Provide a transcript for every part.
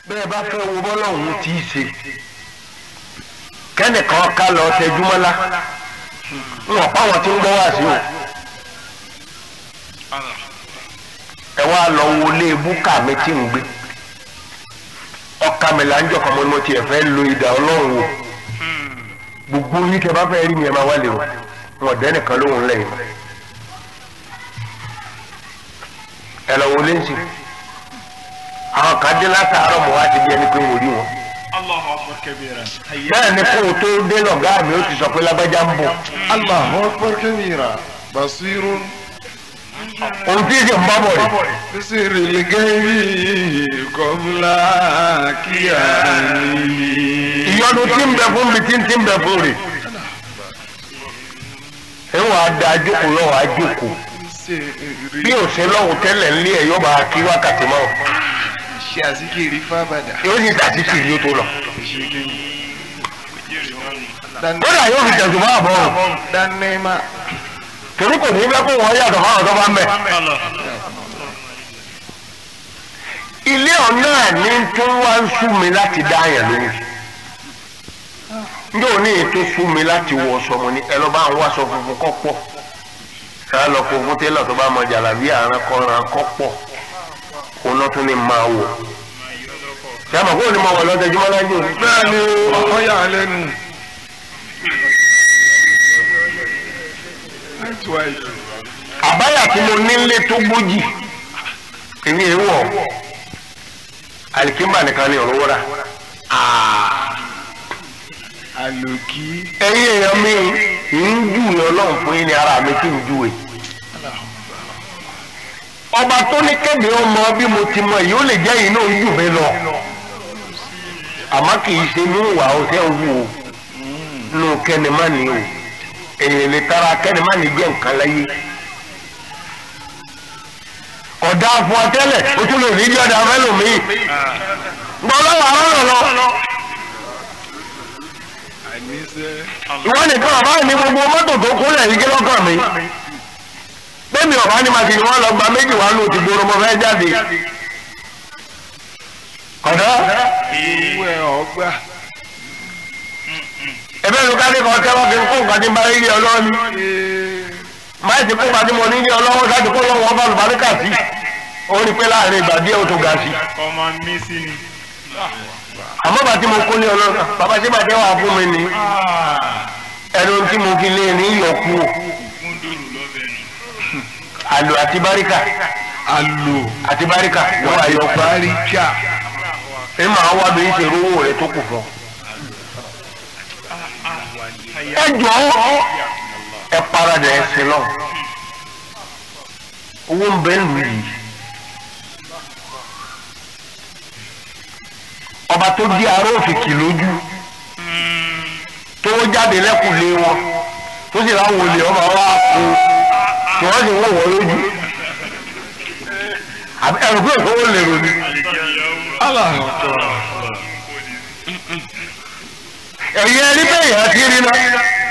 bẹ́ẹ̀ bá fẹ́ wo bọ́lọ́hún tí í ṣe kẹ́nìkan ká lọ tẹjúmọ́lá ń wọ̀n páwọn tí ń gbọ́ wá sí o ẹ wá lọ wo ilé búkà mi tí ń gbé ọkà mi là ń jọ kàn mọ́ ni mo tiẹ̀ fẹ́ lo ìdá ọlọ́run wò gbogbo yín kẹ bá fẹ́ rí mi ẹ máa wá lè o wọn dẹ́ nìkan lóhùn lẹ́yìn ẹ lọ wo lẹ́sìn àwọn kan dé látàárọ̀ mọ́ wá ti bí ẹni pé mo rí wọn الله أكبر كبيرا bẹ́ẹ̀ ni kó o tó dé lọ́gá mi ó ti sọ pé lágbájá ń bọ̀ الله أكبر كبيرا بصير òun tí ì sì ń bá bọ̀ rẹ̀ بسر الغيب قبل كيانه ìyọnu tí ń bẹ fún mi tí ń tí ń bẹ fún rẹ̀ ẹ wàá da jókòó lọ́wọ́ àjókòó bí òsè lọ́hùn tẹ́lẹ̀ ńlé ẹ̀ yóò bá kí wákàtí mọ́ ṣe àsìkiri fábàdà yóò sì tàbí kì í yóò tó lọ. Dan- kódà yóò fi tẹ̀sùn máa bọ̀ ọ́ danema torí kò ní fẹ́ kó wọ́n yàtọ̀ fáwọn tó bá ń bẹ̀. الله ilé ọ̀nà ní tó wá ń sú mi láti dá àyàn lóhùn njẹ́ òní ètò sú mi láti wọ sọmọ ní ẹ lọ bá ń wáṣọ funfun kọ́ pọ̀ sáà lọ kó fún télọ̀ tó bá mọ jàlábí àrùn kọ́ran kọ́ pọ̀ òun náà tún ní máa wọ̀ sábà kó o ní máa wọ̀ lọ́tẹ̀júmọ́ lájú òní. bẹ́ẹ̀ ni ọkọ yà á lẹ́nu. That's why. àbáyà tí mo nílé tó gbójì èmi è wọ̀ alikimba nìkan ni ọ̀rọ̀ wọ́ra. àlòkí ẹ̀yin èèyàn mi ń júwe ọlọ́run fún yín ní ara mi kí n júwe. ọba tó ní kéde ọmọ bí mo ti mọ èyí ó lè jẹ́ yìí náà ń jù mí lọ. àmọ́ kì í ṣe ní ìwà ọ̀tẹ́ wù ó nù kẹ́nìmánì o èyàn lè tara kẹ́nìmánì jẹ́ nǹkan láyé. ọ̀dà fún ọ tẹ́lẹ̀ o tún lè ní jẹ́ ọ̀dà fẹ́lòmíì. gbọ́dọ̀ wà lọ́rọ̀ lọ. àníṣe ìwọ nìkan ọba ní gbogbo mọ́tò tó kúnlẹ̀ yìí kí lọ́kàn mi bẹ́ẹ̀ni ọba ní màtí ni wọ́n lọ gba méjì wá lóòtì gbòòrò mọ́ fẹ́ jáde kọ̀dọ́ owó ẹ̀ ọgbà ẹ̀bẹ́ ló ká ní kan tẹ́wọ́ kí n kó nǹkan tí ń bá rí ọlọ́wọ́ ni máa ti kó nǹkan tí mo ní ní ọlọ́wọ́ sáà ti kó lọ́wọ́ ọba lùbáríkà sí ó rí pé láàrin ìgbà díẹ̀ ó tó ga sí ọmọ mi sí ni àmọ́ bàtí mo kó ní ọlọ́wọ́ bàbá sí bàtẹ́ wà fún mi ní ẹnu tí mo fi lé ní ìyọkú fún dòrò lọ́bẹ̀ ni àlò àti báríkà àlò àti báríkà ló wà yọkú. báríkà ẹ máa wá bí ṣe rówó rẹ tó kù fún. ẹ jọ ẹ paradà ẹ sí lọ owó ń bẹ lù yìí ọba tó di ará òfìkì lójú tó jáde lẹ́kùnlé wọn tó sì láwọn olè ọba wa kú tí wọ́n sì wọ̀ wọ́n lójú àbí ẹ̀rù pé òkú lè rò ní. aláàtọ̀ ẹ̀yin ẹni bẹ́ẹ̀ yẹn ti rí náà.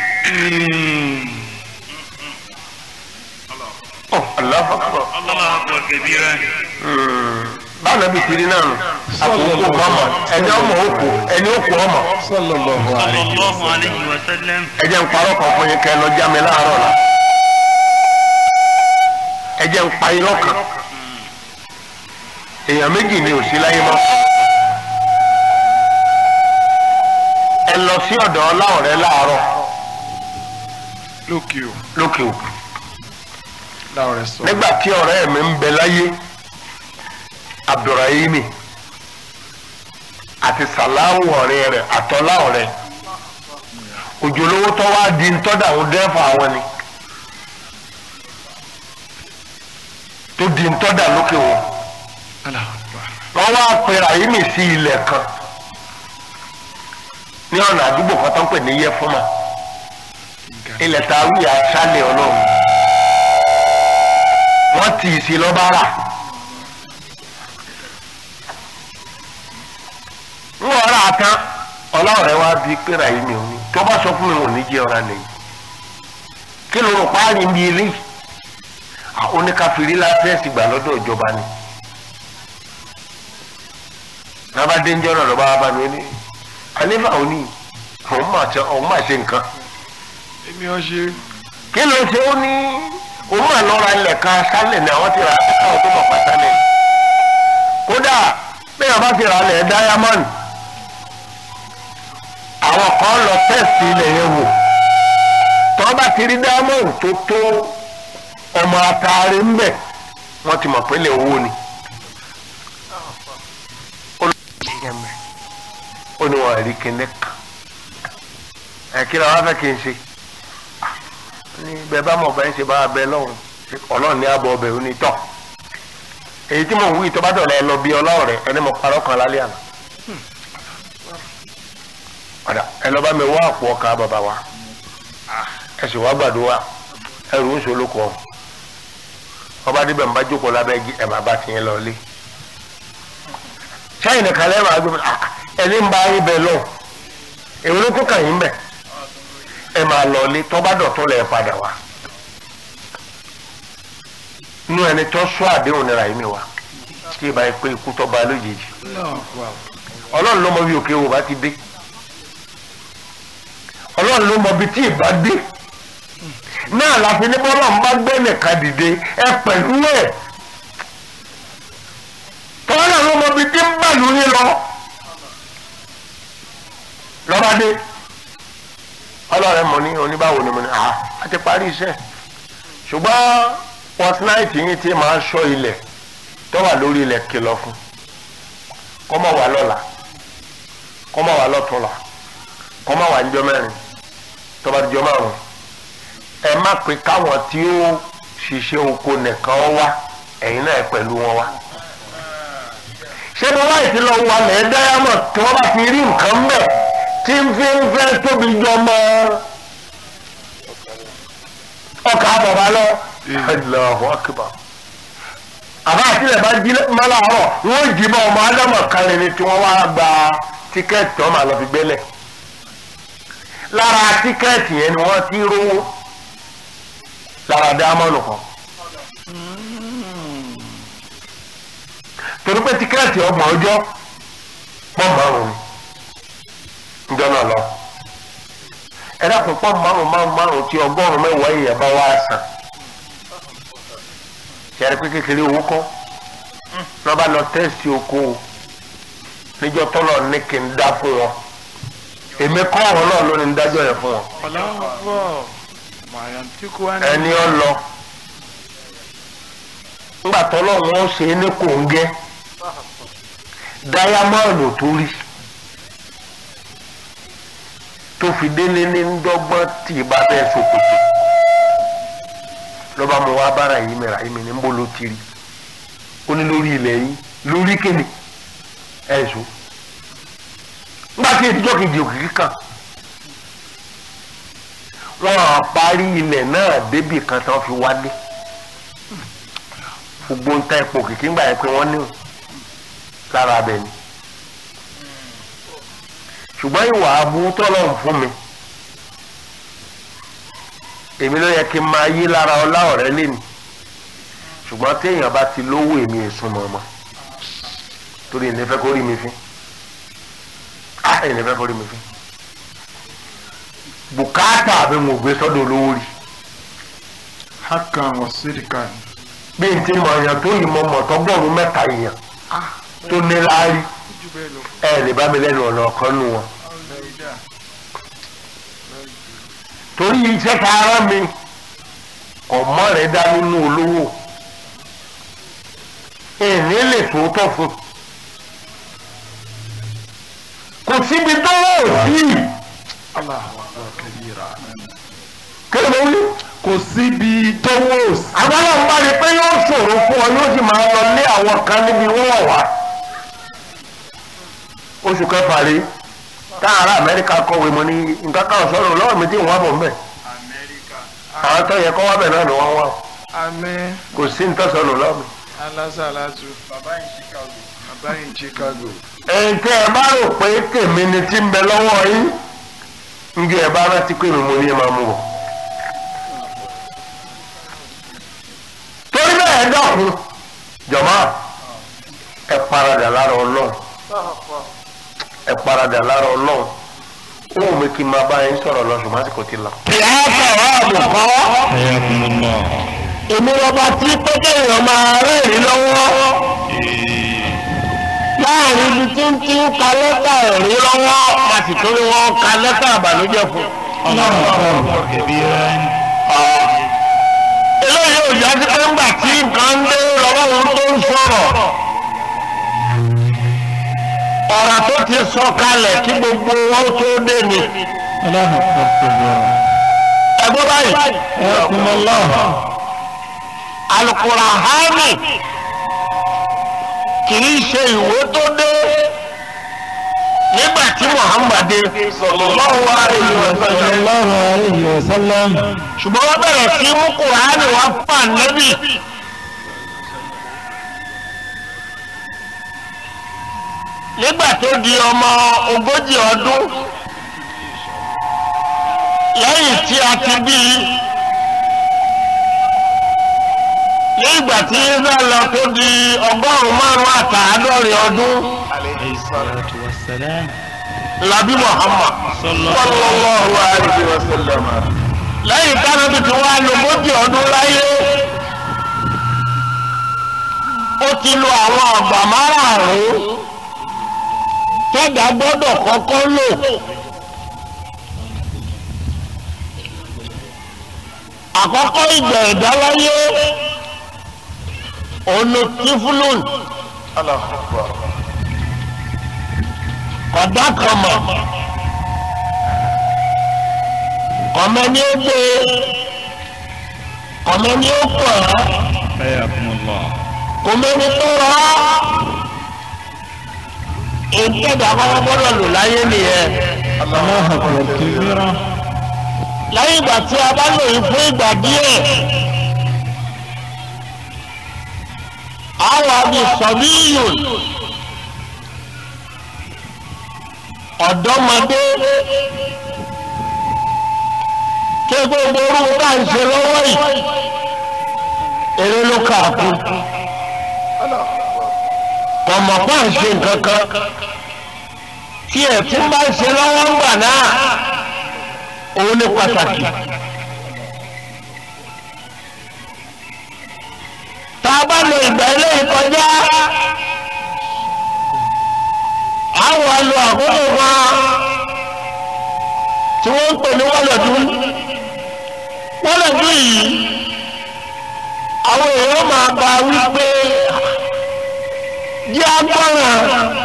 Ọ̀ aláfàkọ́. الله أكبر كبيرا Báwo bí ti rí náà nù? Àkókò kò ọmọ ẹni ọmọ òkú ẹni òkú ọmọ. sallallahu صلى alayhi الله عليه وسلم Ẹ jẹ́ ń parọ́ kan fún yín kẹ́ ẹ lọ já mi láàárọ̀ la. Ẹ jẹ́ ń pa irọ́ kan. Èèyàn méjì ni ò sí láyé mọ́. Ẹ lọ sí ọ̀dọ̀ ọláọ̀rẹ́ láàárọ̀ lókè o lókè òkú. láwọn rẹ sọ nígbà tí ọ̀rẹ́ mi ń bẹ láyé abdulrahimi àti sàláwù ọ̀rẹ́ rẹ̀ àtọ́lá ọ̀rẹ́ òjòlówó tó wá di ntọ́dà àwọn dẹ́fà àwọn ni tó di ntọ́dà lókè wọn aláàtọ̀ wọ́n wá pe rahimi sí ilẹ̀ kan ní ọ̀nà àdúgbò kan tó ń pè ní yẹfúnmá ilẹ̀ tá a wí àṣálẹ̀ ọlọ́run wọ́n tì í sí lọ́bàrà ń wọ́n rà á tán ọlọ́run wá bíi pé rahimi ò ní tó bá sọ fún mi ò ní jẹ́ ọ̀rá nìyí kí ló rò páàrí ń bi eléyìí àwọn oníkàfìrí láfẹ́ẹ̀sì gbà lọ́dọ̀ ìjọba ni nàbà dénjọ́ náà lọ́ba bá mi ní ànífà òní òun máa ṣe òun máa ṣe nǹkan èmi ò ṣe kí ló ṣe ó ní òun máa lọ́ra ilẹ̀ kan sálẹ̀ ní àwọn ti rà á káwọn tó mọ̀ pàtàlẹ̀ kódà bẹ́ẹ̀ bá ti rà á lẹ̀ diamond àwọn kan lọ tẹ́sì ilẹ̀ yẹn wò tọ́ bá ti rí diamond tó tó ọmọ ataare ń bẹ̀ wọ́n ti mọ̀ pé lè owó ni. ó ní wọn rí kíní kan ẹ kí ni wọn fẹ́ kí n ṣe ní bẹ́ẹ̀ bá mọ̀ bẹ́ẹ̀ ṣe bá bẹ́ẹ̀ lọ́hùn ọlọ́run ní àbọ̀ ọbẹ̀ òní tọ̀ èyí tí mò ń wí tó bá dọ̀lẹ́ lọ bí ọlọ́run rẹ ẹni mo parọ́ kan lálẹ́ àná ọ̀dà ẹ lọ bá mi wá àpò ọkà bàbá wa ẹ sì wá gbàdúrà ẹrù ń ṣolókọ ọ̀hún ọba débẹ̀ ń bá jókòó lábẹ́ igi ẹ̀ máa bá tiyẹn lọ lé sẹ́yìn nìkan lẹ́yìn máa gbé ẹni ń bá yín bẹ lọ èwo ló tó kàn yín bẹ̀ ẹ máa lọ lé tọ́ba dọ̀tún lẹ̀ padà wá inú ẹni tó sọ àdéhùn nira yìí mi wá tí ì bá yẹ pé ikú tó bá lójijì ọlọ́run ló mọ bí òkè wò bá ti dé ọlọ́run ló mọ bí tí ì bá dé náà láti ní bọ́lá ń bá gbé nìkan dìde ẹ pẹ̀lú ẹ̀ tọ́lá ló mọ bí tí ń bà lórí lọ lọ́ba dé ọlọ́run mọ̀ ní oníbàwò ni mo ní à á ti parí iṣẹ́ ṣùgbọ́n pọtnáìtì yín tí máa ń ṣọ́ ilẹ̀ tó wà lórí ilẹ̀ kìlọ̀ fún kó má wà lọ́la kó má wà lọ́túnla kó má wà níjọ́ mẹ́rin tó bá dijọ́ márùn-ún ẹ má pé káwọn tí ó ṣiṣẹ́ oko nìkan wá ẹ̀yin náà pẹ̀lú wọn wá. ṣé mo wá ìtìlọ wà lẹ́ dáyàmọ̀ tí wọ́n bá ti rí nǹkan mẹ́ tí ń fi ń fẹ́ tóbi jọ mọ́ ọkà bàbá lọ. Allahu akbar. àbá àtìlẹ̀ bá jí mọ́láàárọ̀ wọ́n jí bọ́ ọmọ ádámọ̀ kan ní tí wọ́n wá gba tíkẹ́ẹ̀tì tó máa lọ fi gbélẹ̀. lára tíkẹ́ẹ̀tì yẹn ni wọ́n ti rówó lára dámọ́nù kan. torí pé tíkẹ́ẹ̀tì ọgbọ̀n ọjọ́ pọ̀ márùn-ún njọ́ náà lọ. ẹ dákun pọ̀ márùn-ún márùn-ún márùn-ún tí ọgọ́rùn-ún mẹ́wàá èèyàn bá wá sàn. ṣẹ́rí pé kékeré owó kọ́ lọ́ba lọ tẹ́sí oko níjọ́ tọ́lọ̀ ní kí n dá fún wọn èmi kọ́ ọ̀rọ̀ náà ló ní ń dájọ́ yẹn fún wọn. ẹni ọ lọ ńgbà tọ́lọ̀ wọn ṣe é ní kòńgẹ́ dáyámọ́ọ̀nù tó rí tó fi délé ní dọ́gbọ́n tí ì bá bẹ́ẹ̀ ṣòkòtò lọ́ba mo wá bára yìí mẹ́ra yìí mi ní bó ló ti rí ó ní lórí ilẹ̀ yìí lórí kéde ẹ̀ ṣó ńgbà tí ìdíjọ́ kejì òkìkí kan wọ́n á parí ilẹ̀ náà débì kan tí wọ́n fi wálé gbogbo ń ta epo kìkì ńgbà yẹn pé wọ́n ní lára abẹ ni ṣùgbọ́n ìwà aburú tọ́lọ̀ ń fún mi èmi ló yẹ kí n máa yí lára ọlá ọ̀rẹ́ lẹ́nu ṣùgbọ́n téèyàn bá ti lówó èmi èsùn mọ̀ọ́mọ́ torí ìní fẹ́ kó rí mi fín á ìní fẹ́ kó rí mi fín bùkátà àbí mo gbé sọ́dọ̀ olówó rí hakan wa sirikan bí n ti mọ̀ èèyàn tó yìí mọ̀ mọ̀ tọ́gbọ̀rún mẹ́ta èèyàn tó ní láárí ẹ lè bá mi lẹ́nu ọ̀nà ọ̀kan nù wọn. torí iṣẹ́ ta ara mi ọmọ rẹ̀ dá nínú olówó èmi lè sòótọ́ fún kò síbi tó wọ̀ sí Allahu akbar kabira kí ló wí. kò síbi tó wò sí. àwọn náà bá rí pé yóò ṣòro fún ọ yóò sì máa lọ lé àwọn kan níbi wọ́n wà. oṣù kẹfà rí táwọn ará amẹ́ríkà kọ̀wé mo ní nǹkan kan sọ̀rọ̀ lọ́wọ́ mi tí wọ́n bọ̀ mbẹ́. àwọn tó yẹ kọ́ wá bẹ̀ náà ni wọ́n wá o. Amen. kò sí ní tọ́sọ̀rọ̀ lọ́wọ́ mi. Alasalatu. Baba in Chicago. Baba in Chicago. ẹ̀yin tẹ́ ẹ bá rò pé tèmi ni tí ń bẹ lọ́wọ́ yín ń jẹ́ ẹ bá rántí pé mi mo ní ẹ máa mú bọ̀. torí bẹ́ẹ̀ ẹ dákun jọ̀mọ́ ẹ paradà lára ọlọ́run ẹ paradà lára ọlọ́run ó wù mí kí n máa bá yín sọ̀rọ̀ lọ ṣùgbọ́n àsìkò ti lọ. ìyá sọ̀rọ̀ àbùkọ́ Ayakumullah. èmi lọ́ba tí pété èèyàn máa rẹ́rìn lọ́wọ́ láàrin ibi tí ń tí ń ka lẹ́tà ẹ̀rí lọ́wọ́ a sì tó ní wọ́n ka lẹ́tà àbànújẹ́ fún. Allahu akbar kabiran. eléyìí ò jásí pé ńgbà tí nǹkan ń dé lọ́wọ́ ohun tó ń sọ̀rọ̀ ọ̀rọ̀ tó ti sọ kalẹ̀ kí gbogbo wọn tó dé ni. Allahu akbar kabiran. ẹgbẹ́ báyìí Ayakumullah. alukurahani kì í ṣe ìwé tó dé nígbà tí muhammad dé sallallahu alaihi wa sallam Sallallahu alayhi wa sallam. ṣùgbọ́n wọ́n bẹ̀rẹ̀ sí mú kurahani wá fún ànábì nígbà tó di ọmọ ogójì ọdún lẹ́yìn tí a ti bí i nígbà tí Isa lọ tó di ọgọ́rùn-ún márùn-ún àtàádọ́rin ọdún Alayhi salatu wa salam. labi Muhammad sallallahu alaihi wa sallam lẹ́yìn tánábì tí wọ́n á lo ogójì ọdún láyé ó ti lo àwọn àgbà márààrún tẹ́gà gbọ́dọ̀ kọ́kọ́ lò àkọ́kọ́ ìgbà ẹ̀dá láyé ono tifulun kọ̀dá kan mọ̀ kọ̀mẹ́ ni ó gbé kọ̀mẹ́ ni ó pọ̀ ẹ́ Ayakumullah. kọ̀mẹ́ ni tó rọ́ ìtẹ̀dá kọ́kọ́ gbọ́dọ̀ lò láyé nìyẹn Allahu akbar kabiran. lẹ́yìn ìgbà tí a bá lò yìí fún ìgbà díẹ̀ àwọn àbí sọ̀bíyùn ọ̀dọ́mọdé ké gbogbo orúkọ bá ń ṣe lọ́wọ́ yìí eré ló kà á kú kọ̀mọ̀ bá ń ṣe nǹkan kan tí ẹ̀ tún bá ń ṣe lọ́wọ́ ń gbà náà òun ní pàtàkì. tá a bá lo ìgbà eléyìí kọjá a wà lo àkókò kan tí wọ́n ń pè ní wọ́lọ̀dún wọ́lọ̀dún yìí àwọn èèyàn máa bá wípé jẹ́ agbọ́ràn.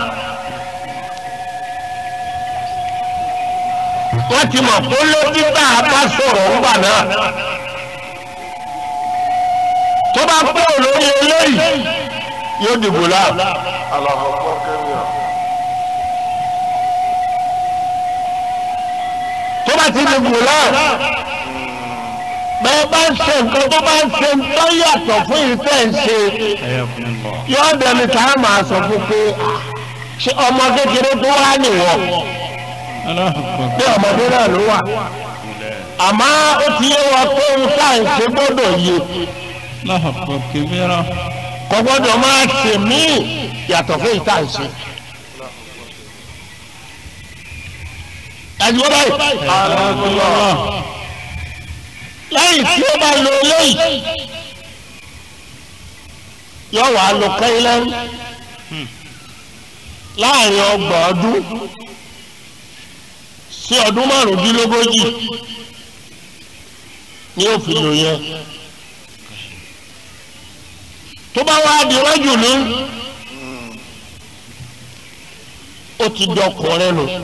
wọ́n ti mọ̀ pé lójú bá a bá sọ̀rọ̀ ńgbà náà tó bá pẹ́ olórí eléyìí yóò dìbò láà. tó bá ti dìbò láà bẹ́ẹ̀ bá ń ṣe nǹkan tó bá ń ṣe tó yàtọ̀ fún ìfẹ́ ń ṣe Ayakumullah. yóò dẹni tá a máa sọ fún pé ṣé ọmọ kékeré tó wá nìwọ̀n Allahu akbar. pé ọmọdé náà ló wà àmọ́ ó ti yé wa pé ohun tá à ń ṣe gbọ́dọ̀ yé Allahu akbar kabiran. kò gbọ́dọ̀ máa ṣe míì yàtọ̀ fún ìta ń ṣe. ẹ̀dùn báyìí Ayakumullah. lẹ́yìn tí ó bá lo eléyìí yóò wá lo kẹ́lẹ́ láàrin ọgbọ̀n ọdún sí ọdún márùndínlógójì ni ó fi lò yẹn tó bá wá di wájú ní ó ti dọkùnrin nù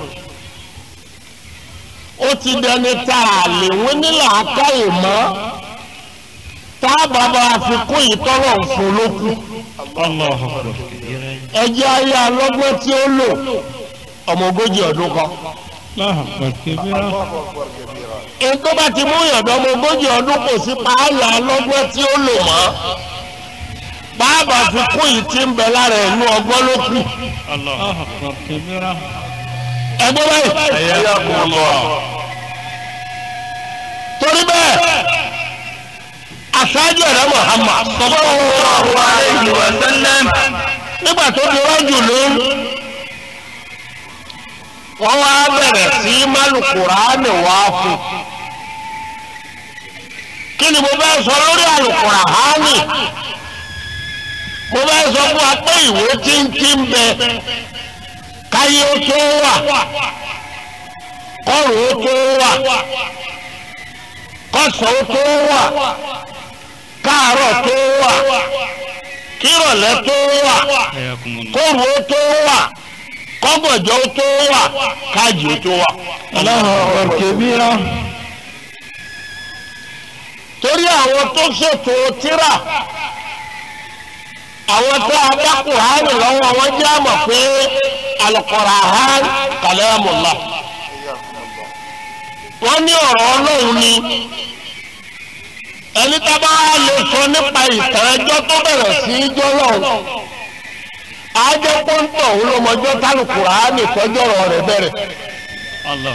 ó ti dẹni tá a lè wọ́n nílà akáyè mọ́ tá a bàbá àfikún ìtọ́rọ̀ fún lókù Allahu akbar kabiran. ẹjẹ́ ayé alọ́gbọ́n tí ó lò ọmọ ogójì ọdún kan Allahu akbar kabiran. èyí tó bá ti mú ìyàndọ́ ọmọ ogójì ọdún kò sí pààyà alọ́gbọ́n tí ó lò mọ́ bàbá àfikún yìí ti ń bẹ lára ẹ̀nu ọgbọ́n ló kù Allahu akbar kabiran. ẹgbẹ́ báyìí Ayakumullah. torí bẹ́ẹ̀ aṣáájú ẹ̀rọ Muhammad sallallahu alaihi wa sallam nígbà tó di wájú ló wọ́n wá bẹ̀rẹ̀ sí málùkùránì wá fún kí ni mo fẹ́ sọ lórí àlùkùránì mo fẹ́ sọ fún wa pé ìwé tí ń tí ń bẹ káyé ó tó wà kọ́rùn ó tó wà kọ́sàn ó tó wà káàárọ̀ tó wà kírọ̀lẹ́ tó wà حياكم الله kóòrù ó tó wà kọ́gọ̀jọ́ ó tó wà káàjì ó tó wà. الله أكبر كبيرا torí àwọn tó ṣètò tírà àwọn tó adákùnrin lọ́wọ́ wọn jẹ́ àmọ̀ pé al-Qur'an kalamullah wọ́n ní ọ̀rọ̀ ọlọ́run ni ẹni tá bá lè sọ nípa ìtàn ẹjọ́ tó bẹ̀rẹ̀ sí í jọ́ lọ́hùn ajẹ́ pọ́ńtọ̀ òun ló mọjọ́ tálùkùránì tọ́jọ́rọ̀ rẹ̀ bẹ̀rẹ̀ الله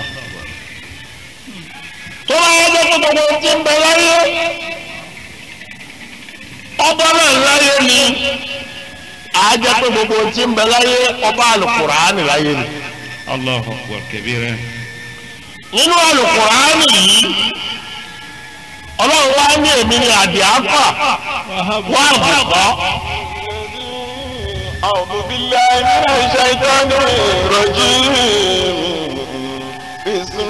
tó bá yẹ kó gbogbo ti ń bẹ láyé ọba náà láyé ni ajẹ́ pé gbogbo ti ń bẹ láyé ọba àlùkùránì láyé ni الله أكبر كبيرا nínú àlùkùránì yìí ọlọ́run wá ní èmi ni àdìáfà wà àbùkọ́. أعوذ بالله من الشيطان الرجيم بسم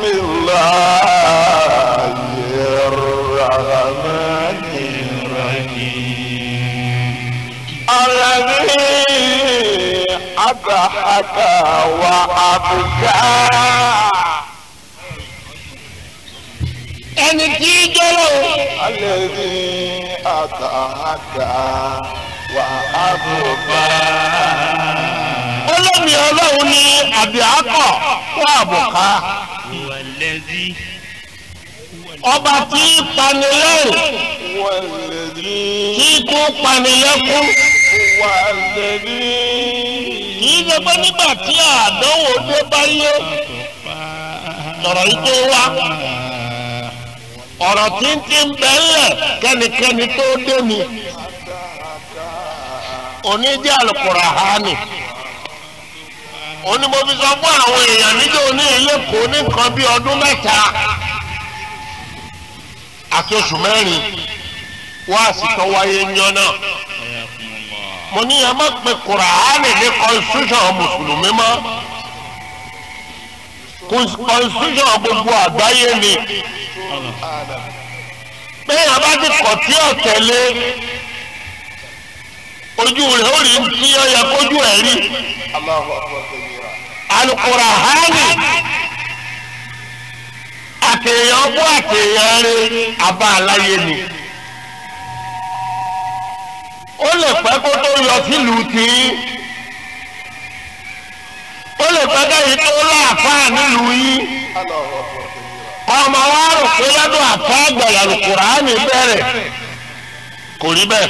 الله الرحمن الذي أضحك وأبكى ẹni tí í jọ́lọ́ الذي أضحك وأبكى olómi ọlọ́run ní àdìákọ̀ wà àbùkọ́. هو الذي ọba tí í panilẹ́rìn والذي tí kò panilẹ́kún والذي kì í ṣe pé nígbà tí àdánwò dé báyé lọ̀rọ̀ yìí tó wá ọ̀rọ̀ tí ń ti ń bẹ́lẹ̀ kẹ́nikẹ́ni tó dé ni òní jẹ́ Al-Qur'ani òní mo fi sọ fún àwọn èèyàn níjọ́ ní ilé kò ní nǹkan bí ọdún mẹ́ta àti oṣù mẹ́rin wá àsìkò wáyé yan náà حياكم الله mo ní ẹ má pe Kùránì ní constitution mùsùlùmí mọ́ constitution gbogbo àgbáyé ni bẹ́ẹ̀ yẹn bá ti kọ̀ tí ò tẹ̀lé ojú rẹ̀ ó rí tí ó yẹ kójú ẹ̀ rí الله أكبر كبيرا Al-Qur'ani àtẹ̀yàn bó àtẹ̀yàn rí abá aláyé ni ó lè pẹ́ kó tó yọ sílùú tí ó lè pẹ́ kẹ́yìn tó láàfáà nílùú yìí الله أكبر كبيرا ọmọ wa rò pé lọ́dún àfáà àgbàlá Al-Qur'ani bẹ̀rẹ̀ kò rí bẹ́ẹ̀.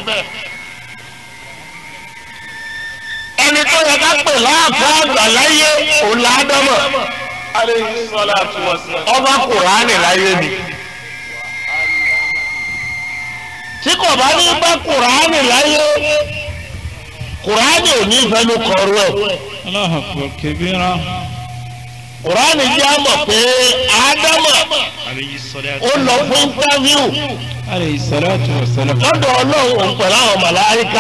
ẹni tó yẹ ká pè láàfáà àgbà láyé òun là á dánmọ̀ عليه الصلاة والسلام ọba Kùránì láyé ni. tí kò bá ní bá Kùránì láyé Kùránì ò ní fẹnu kọrú ẹ̀. الله أكبر كبيرا Kùránì jẹ́ àmọ̀ pé Ádámọ̀ عليه الصلاة ó lọ fún íńtávíù عليه الصلاة والسلام lọ́dọ̀ Ọlọ́run òun pẹ̀lú àwọn màláíkà.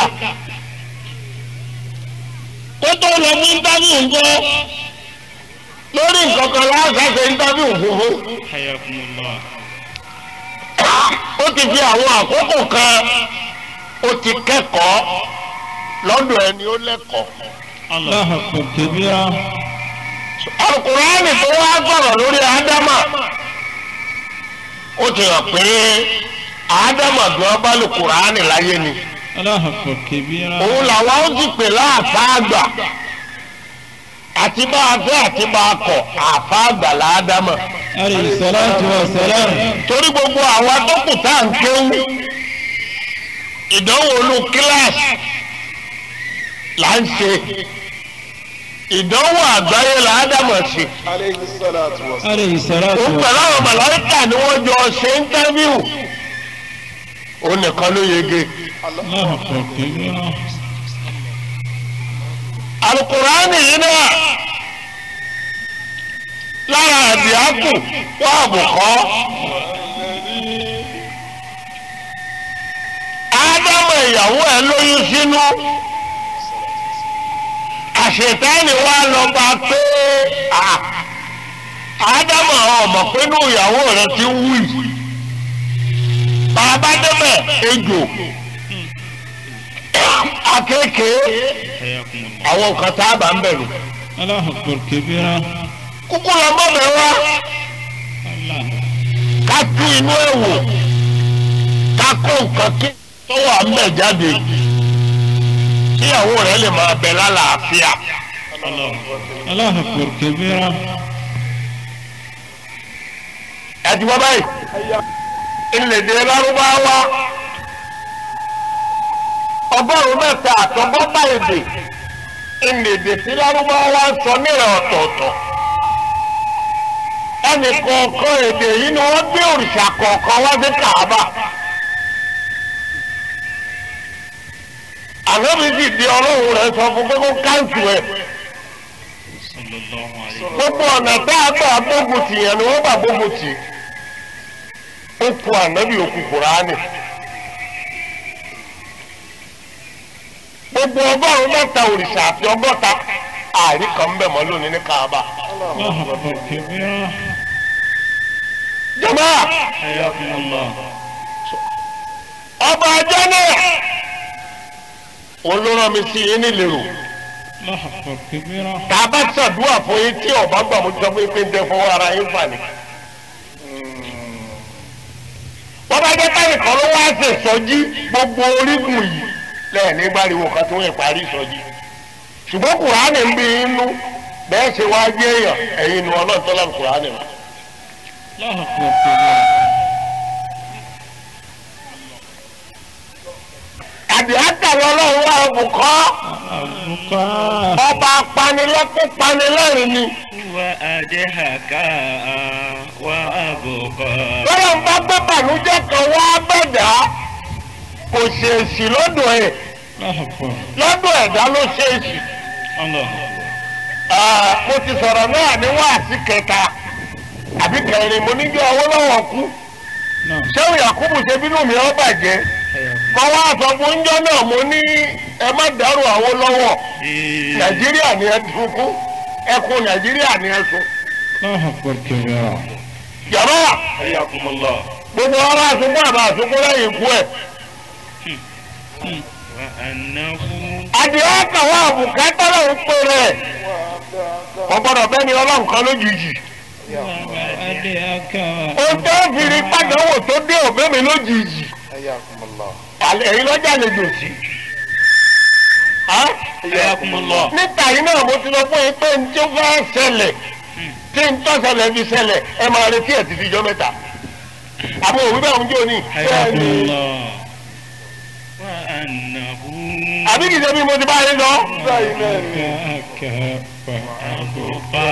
kó tó lọ fún íńtávíù ńkọ́ lórí nǹkan kan láàṣà ṣe íńtávíù funfun. حياكم الله ó ti fi àwọn àkókò kan ó ti kẹ́kọ̀ọ́ lọ́dọ̀ ẹni ó lẹ́kọ̀ọ́. الله أكبر كبيرا Al-Kùránì tó wá gbọ̀rọ̀ lórí ádámà ó ti hàn pé ádámà gan bá lè Kùránì láyé ni الله أكبر كبيرا òun làwọn ó sì pè láàfáàgbà àti bá a fẹ́ àti bá a kọ̀ àfáàgbà láádámà عليه الصلاة والسلام torí gbogbo àwa tó kù tá à ń kéwú ìdánwò olú kíláàsì là ń ṣe ìdánwò àgbáyé làádámà ṣe. عليه الصلاة والسلام عليه الصلاة òun pẹ̀lú والسلام àwọn màláíkà ni wọ́n jọ ṣe íńtávíù òun nìkan ló yege. الله أكبر كبيرا alukurani yìí náà àdìákù wà àbùkọ́. ádámù ìyàwó ẹ̀ lóyún sínú àṣetáni wa lọ bá pé à, ádámù àwọn ọmọ pé inú ìyàwó rẹ ti ń wù yìí bàbá débẹ̀ ejò akéèké àwọn nǹkan tá a bá ń bẹ̀rù الله أكبر كبيرا kúkú lọ bọ́bẹ̀ wá الله ká tú inú ẹ̀ wò ká kó nǹkan kí tó wà ń bẹ̀ jáde kíyàwó rẹ̀ lè máa bẹ lálàáfíà. الله أكبر كبيرا ẹ̀dí wọ́n báyìí ìlédè lárúbáwá ọgọ́rùn-ún mẹ́ta àtọgọ́ta èdè ìlédè tí lárúbáwá sọ nílẹ̀ ọ̀tọ̀ọ̀tọ̀ ẹnì kọ̀ọ̀kan èdè yìí ni wọ́n gbé òrìṣà kọ̀ọ̀kan wá sí kàábà ànábi sì di ọlọ́run rẹ̀ sọ fún pé kó káńtù ẹ̀ صلى الله عليه gbogbo ọ̀nà tá a gbà gbógun tì yẹn ni wọ́n gbà gbógun tì ó ku ànábì òkú kùránì gbogbo ọgọ́rùn-ún mẹ́ta òrìṣà àti ọgọ́ta ààrí kan bẹ̀ mọ́ lónìí ní kaaba. الله أكبر كبيرا jọba حياكم الله ọba ajá náà olóró mi sí yín nílèrò الله أكبر كبيرا tá a bá ṣàdúrà fún yín tí ọba gbà mú sọ pé pé ń tẹ fọwọ́ ara yín fà ní. wọ́n bá jẹ́ táyì kan ló wá ṣe sọ́jí gbogbo orígun yìí lẹ́yìn nígbàriwo kan tí wọ́n parí sọ́jí. ṣùgbọ́n kùránì ń bí inú bẹ́ẹ̀ ṣe wá jẹ́ èèyàn ẹ̀yin nu ọlọ́run tó lọ́n kùránì mọ́. الله أكبر كبيرا àdìákà lọ́lọ́run wà bùkọ́ البكاء ọba apanilẹ́kún panilẹ́rìn ni. وأدهك وأبقى lọ́rọ̀ ń bá gbé bànújẹ́ kan wá bẹ̀dá kò ṣèèṣì lọ́dọ̀ ẹ̀ الله أكبر lọ́dọ̀ ẹ̀dá ló ṣèèṣì. الله Ah, mo ti sọ̀rọ̀ náà ní wáàsí kẹta àbí kẹrin mo ní bí Awólọ́wọ̀ kú نعم ṣéwù Yakubu ṣe bínú mi ó bàjẹ́ mo wá sọ fún ńjọ́ náà mo ní ẹ má dárò Awólọ́wọ̀ Nàìjíríà ni ẹ dùn fún ẹkùn Nàìjíríà ni ẹ sùn. الله أكبر كبيرا yàrá حياكم gbogbo ara àsùnkún àbá àsùnkún lẹ́yìn ikú ẹ̀. وأنه adìẹ kàwé àbùkátà ló ń pè rẹ̀ kò gbọ́dọ̀ bẹ́ni ọlọ́run kan lójijì. وأدعك ohun tó ń fìrí pàdánwò tó dé òbí mi lójijì. àlẹ́ ẹ̀yin lọ́jà lè dò sí. حياكم الله níta yìí náà mo ti lọ fún yín pé n tí ó fẹ́ ṣẹlẹ̀ tí n tó ṣẹlẹ̀ fi ṣẹlẹ̀ ẹ máa retí ẹ̀ títí ijọ́ mẹ́ta. àbò òwú bẹ́ẹ̀ ń jó ní. حياكم الله وأنه àbí kìí ṣe bí mo ti bá yín lọ. وأدعك أبقى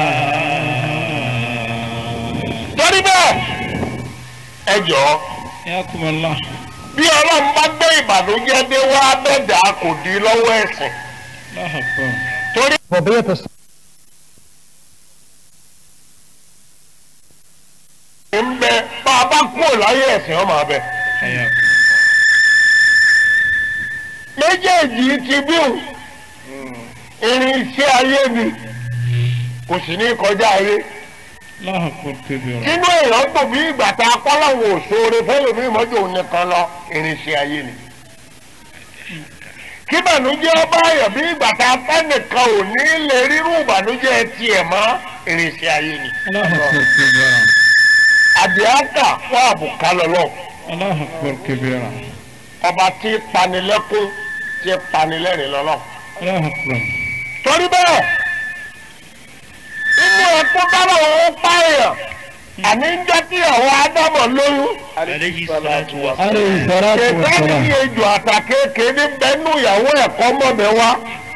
torí bẹ́ẹ̀ ẹ jọ̀ọ́ حياكم الله bí ọlọ́run bá gbé ìbànújẹ́ dé wá bẹ́ẹ̀dá kò dín lọ́wọ́ ẹ̀sìn الله أكبر torí ń bẹ bá a bá kúrò láyé ẹ̀sìn ọmọ abẹ. حياكم méjèèjì ti bíhùn irinṣẹ́ ayé ni kò sì ní kọjá ayé الله أكبر كبيرا nínú èèyàn tó bí ìgbà tá a kọ́ láwọn òṣòro fẹ́lòmí mọ́jọ́ òun nìkan lọ irinṣẹ́ ayé ni. kí ìbànújẹ́ ọba ayọ̀ bí ìgbà tá a fẹ́ nìkan ò ní lè rírú ìbànújẹ́ tiẹ̀ mọ́ irinṣẹ́ ayé ni. الله أكبر كبيرا àdìákà fún àbùká lọ́lọ́ الله أكبر كبيرا ọba tí panilẹ́kún tí panilẹ́rìn lọ́lọ́. الله أكبر torí bẹ́ẹ̀ inú ẹ̀kọ́ bábà wọn pààyàn àní ń jẹ́ kí àwọn ádámọ̀ lóyún عليه الصلاة والسلام عليه الصلاة kẹ̀kẹ́ ní والسلام ejò àtàkéèké ní bẹ́ẹ̀nù ìyàwó ẹ̀kọ́ mọ̀bẹ wá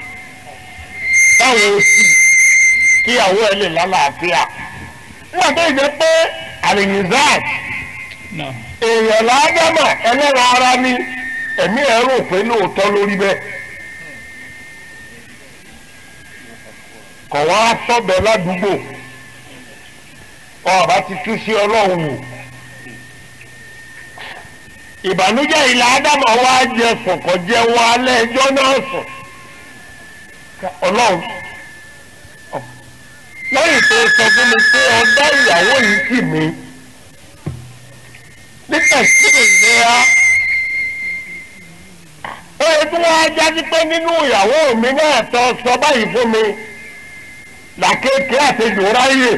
báwo sì kí ìyàwó ẹ̀ lè lálàáfíà wọ́n tó jẹ́ pé àlìyìnzáàt نعم èèyàn ládámọ̀ ẹlẹ́ran ara ní ẹ̀mí ẹ̀ rò pé lóòótọ́ lórí bẹ́ẹ̀. kọ̀ wá sọ́bẹ̀ ládùúgbò ọba ti tú sí ọlọ́run wò ìbànújẹ́ ilẹ̀ ádámà wá jẹ sọ̀kọ̀ jẹ́ wọn alẹ́ ẹjọ́ náà sùn ọlọ́run lẹ́yìn tó sọ fún mi pé ọdá ìyàwó yìí sì mí nípa ìṣirò ìlera ó yẹ kí wọ́n á jáde pé nínú ìyàwó mi náà tó sọ báyìí fún mi làkèké àtejò ráyè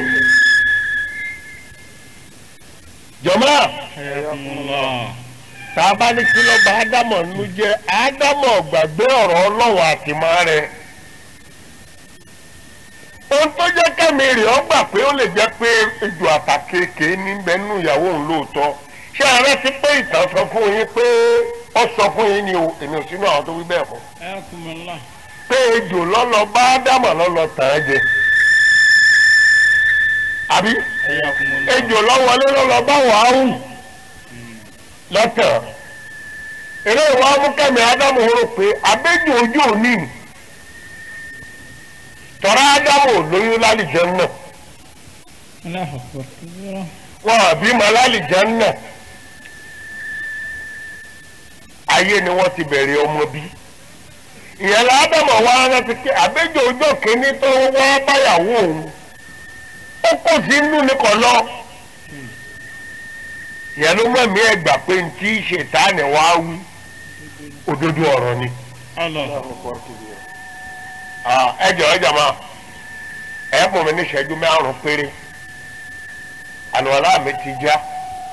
jọ̀mọ́ Ayakumullah. tá a bá ní kí ló bá ádámọ̀ nínú jẹ́ ádámọ̀ gbàgbé ọ̀rọ̀ ọlọ́run àtìmọ́ rẹ̀ ohun tó jẹ́ kẹ́mi rẹ̀ ọ́ gbà pé ó lè jẹ́ pé ejò àtàkéèké níbẹ̀ nínú ìyàwó òun lóòótọ́ ṣé ààrẹ ti pé ìtàn sọ fún yín pé ó sọ fún yín ni o èmi ò sínú àwọn tó wí bẹ́ẹ̀ fún Ayakumullah. pé ejò lọ́lọ́ bá ádámọ̀ lọ́lọ́ tàn án jẹ àbí Ayakumullah. ejò lọ́wọ́lé lọ́lọ́ bá wàhálù lọ́tàn eré ìwà amúkẹ́mi ádámù rò pé abéjò ojú òní tọ́ra ádámù lóyún lálìjẹ́ náà Allahu akbar kabira. wọn àbímọ lálìjẹ́ náà ayé ni wọ́n ti bẹ̀rẹ̀ ọmọ bí ìyẹn la ádámù wá rántí pé abéjò ojú kìíní tó wá báyàwó òun ó kò sí inú ní kọ̀ lọ ìyẹn ló mọ̀ mí ẹgbà pé ní tí ṣètánì wá wí òdodo ọ̀rọ̀ ni. Allah. Ah, ẹ jọ ẹ jọ máa ẹ mú mi ní ìṣẹ́jú márùn-ún péré àlùwàlá mi ti já.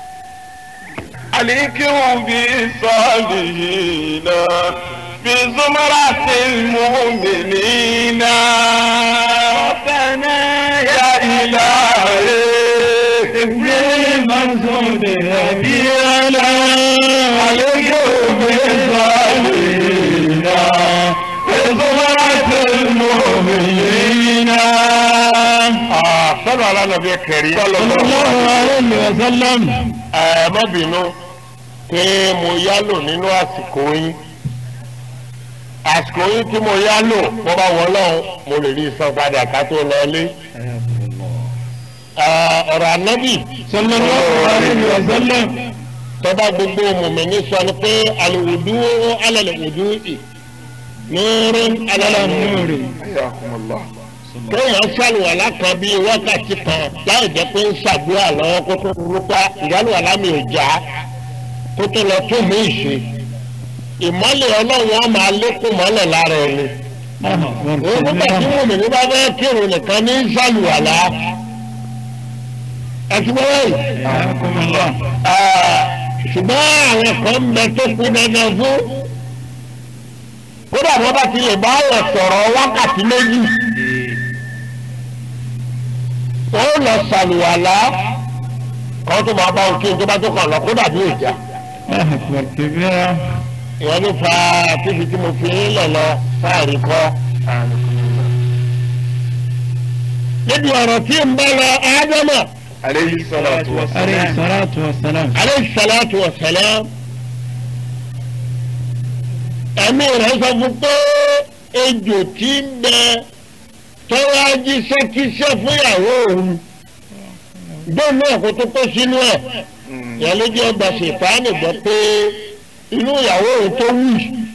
عليكم بالصالحين بزمرة المؤمنين ربنا يا إلهي المنصور هدينا عليكم بالصالحين بزمرة المؤمنين Ah, sọ́dọ̀ alánàbí kẹrí. sallallahu alayhi wa sallam. ẹ má bínú pé mo yálò nínú àsìkò yín àsìkò yín tí mo yálò mo bá wọ lọ́hùn mo lè rí san padà ká tó lọ lé. Ah, ọ̀rọ̀ ànábì sallallahu alayhi wa sallam. tọ́ba gbogbo mùmíní sọ ni pé àlùwùdú alàlùwùdú ì nùrún alàlùmúrì. kéèyàn ṣàlùwàlá kan bíi wákàtí kan láì jẹ́ pé ń ṣàdúrà lọ́wọ́ kó tó rúpa ìyálùwàlá mi ò já kó tó lọ tún mí ṣe. ìmọ́lẹ̀ ọlọ́run á máa lékún mọ́lẹ̀ lára ẹni. Allahu akbar òun nígbà tí kabira. mùmíní bá fẹ́ kírun nìkan ní ṣàlùwàlá. ẹ ti gbọ́ báyìí. Ayakumullah. ṣùgbọ́n àwọn kan ń bẹ tó kú dandan fún kódà wọ́n bá ti lè bá ọ̀rọ̀ sọ̀rọ̀ wákàtí méjì wọ́n lọ sàlùwàlá kan tó máa bá ohun tí n tó bá tó kàn lọ kódà bí ìjà Allahu akbar kabira. ìwọ́n ló fa fífi tí mo fi ń lọ lọ sáàrí kọ́. níbi ọ̀rọ̀ tí ń bá lọ ádámà عليه الصلاة alayhi salatu wa salam. aleyhi salatu wa salam ẹ̀mí rẹ̀ sọ fún pé ejò tí ń bẹ tọ́wọ́ ajíṣẹ́kíṣẹ́ fúnyàwó òun bẹ́ẹ̀ náà kó tó kó sínú ẹ̀ yẹn ló jẹ́ ọgbà ṣèpáàní gbọ́ pé inú ìyàwó òun tó wù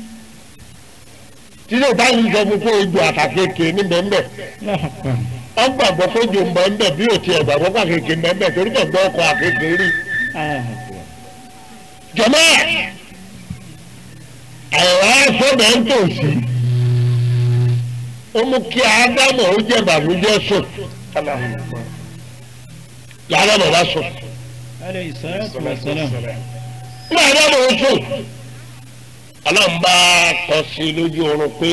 títí táyì sọ fún pé ejò àtàkékè ní bẹ́ẹ̀ Allahu akbar. wọ́n gbàgbọ́ pé ejò ń bọ̀ ń bẹ̀ bí òtí ẹ̀ gbàgbọ́ pàkékè ń bẹ̀ torí kẹ̀ gbọ́ ọkọ̀ àkékè rí Allahu akbar. jọmọ àìwá sọdọ ń tòsí ó mú kí ádámù ó jẹ bàbújẹ sùn làdámù bá sùn alayhi salatu wa salam. ní ádámù ó sùn ọlọ́run bá kọ sí lójú oorun pé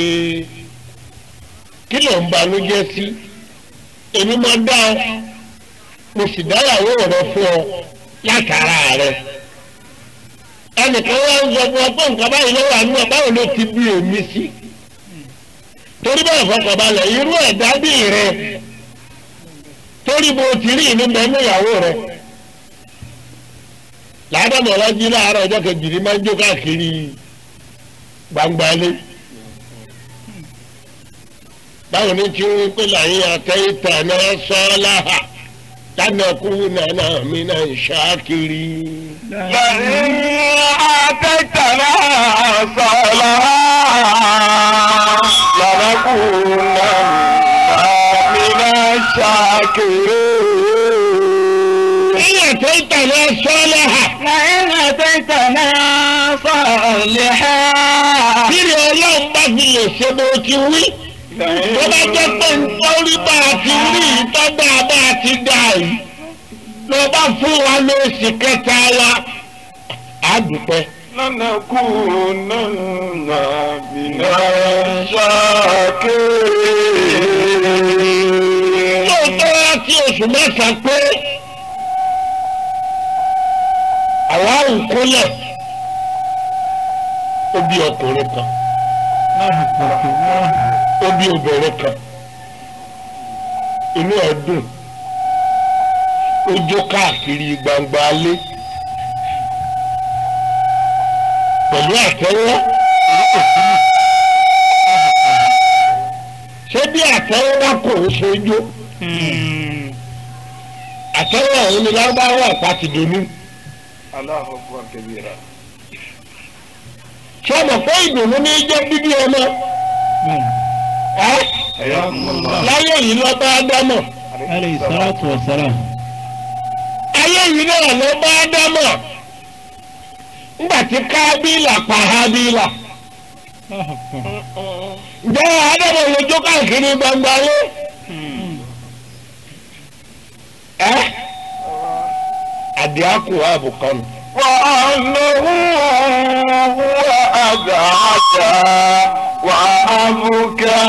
kí ló ń banújẹ́ sí èmi máa dá ọ mo sì dáyàwó rẹ fún ọ látara rẹ ẹnìkan wá ń sọ fún ọ pé nǹkan báyìí ló wà nínú ẹ báwo ló ti bí èmi sí torí bẹ́ẹ̀ fọkànbalẹ̀ irú ẹ̀dá bí rẹ torí bó ti rí ìlú bẹ́ẹ̀ níyàwó rẹ làádọ́mọ̀ ọlọ́jí láàárọ̀ ọjọ́ kejì ní máa ń jó káàkiri gbangbale báwo ni tí wọ́n pè láyé àtẹ́yìntà náà sọ́ọ́láhà lánàkúnà náà mi náà ń ṣáàkiri. لئن آتيتنا صلاة لنكونن من الشاكرين ìyẹn tó ń tẹ̀lé sọ́lẹ̀ hà. لئن أتيتنا صالحا bírí ọlọ́run bá fi lè ṣe bó ti wí. tó bá jẹ́ pé nítorí bá a ti rí ìtọ́gbà bá a ti dà yìí. ló bá fún wa lóṣù kẹta wa. a dúpẹ́. لنكونن من الشاكرين lóòótọ́ láti oṣù mẹ́ta pé àwa ń kúnlẹ̀ ó bí ọkùnrin kan ó bí obìnrin kan inú ẹ̀ dùn ó jó káàkiri gbangba alé pẹ̀lú àtẹ́wọ́ ṣé bí àtẹ́wọ́ bá kò ń ṣojú àtẹ́wọ́ ọ̀hún ni lárúbáwá ọ̀pá ti dùnú الله أكبر كبيرا ṣé ọmọ fún ìdùnnú ní jẹ́ bíbí ọmọ ẹ́ حياكم الله láyé yìí lọ bá dámọ̀ عليه الصلاة والسلام ayé yìí náà lọ bá dámọ̀ ńgbà tí kábílà pa hábílà الله أكبر ǹjẹ́ ádámọ̀ lójó káàkiri gbangba lé ẹ́ àdìákù àbùkọ́nù. وأنه هو أزعج وأبكى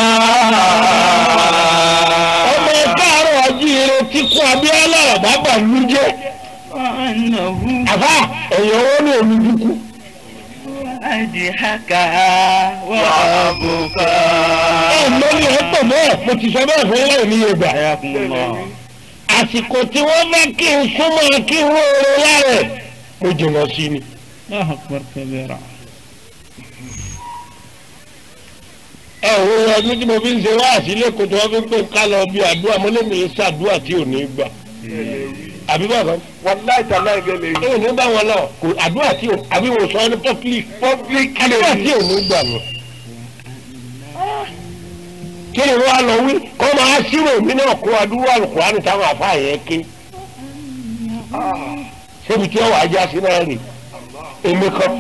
ọmọ káàárọ̀ jíire tí kú abíọ́lá ọ̀bá bàlú jẹ́ وأنه àbá ẹ̀yàn owó ní omi dúkú. أضحك وأبكى ẹ̀ lórí ẹ̀ pọ̀ mọ́ ẹ̀ mo ti sọ bẹ́ẹ̀ fún yín ní yorùbá. حياكم الله àsìkò tí wọ́n bá kí n súnmọ́ kí n róore lára ẹ̀ mo jìnnà sí ni. الله أكبر كبيرا ẹ ò wọ ọdún tí mo fi ń ṣe wá àsílẹ̀ kó tí wọ́n fi ń pè ká lọ bí àdúrà mo lè mi ṣàdúrà tí ò ní gbà. àbí bàbá والله تعالى بيلي ẹ ò ní bá wọn lọ kò àdúrà tí ò àbí wò sọ ní public public àdúrà tí ò ní gbà lọ. kí ni wọ́n á lọ wí kọ́ máa ṣírò mí náà kó àdúrà Al-Qur'ani táwọn àfáà yẹn ké. ṣébi tí wọ́n wà á já sí náà rè èmi kan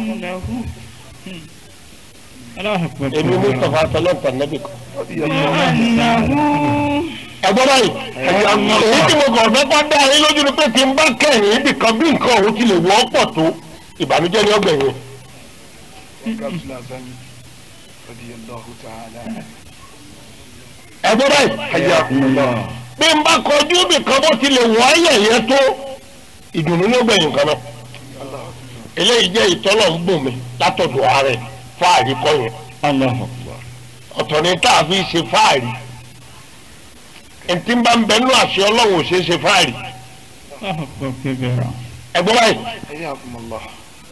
الله أكبر èmi كبيرا Mustapha sọlọ́pàá nẹ́bì kan. وأنه ẹ̀gbọ́n báyìí èyí tí mo kàn fẹ́ kọ́ dá yín lójú ni pé tí n bá kẹ́yìn ibì kan bí nǹkan òun ti lè wọ́ pọ̀ tó ìbànújẹ́ ni ọgbẹ̀yìn. رضي الله تعالى ẹ̀gbọ́n báyìí حياكم الله bí n bá kọjú ibì kan bó ti lè wọ́ ayẹyẹ tó ìdùnnú ní ọgbẹ̀yìn kan náà. eléyìí jẹ́ ìtọ́lọ̀ ń bùn mi látọ̀dọ̀ ààrẹ fáàrí kọ́ yẹn الله أكبر ọ̀tọ̀ ni tá a fi ṣe fáàrí ntí bá ń bẹ nínú àṣẹ ọlọ́run ò ṣe é ṣe fáàrí الله أكبر كبيرا ẹ̀gbọ́n báyìí حياكم الله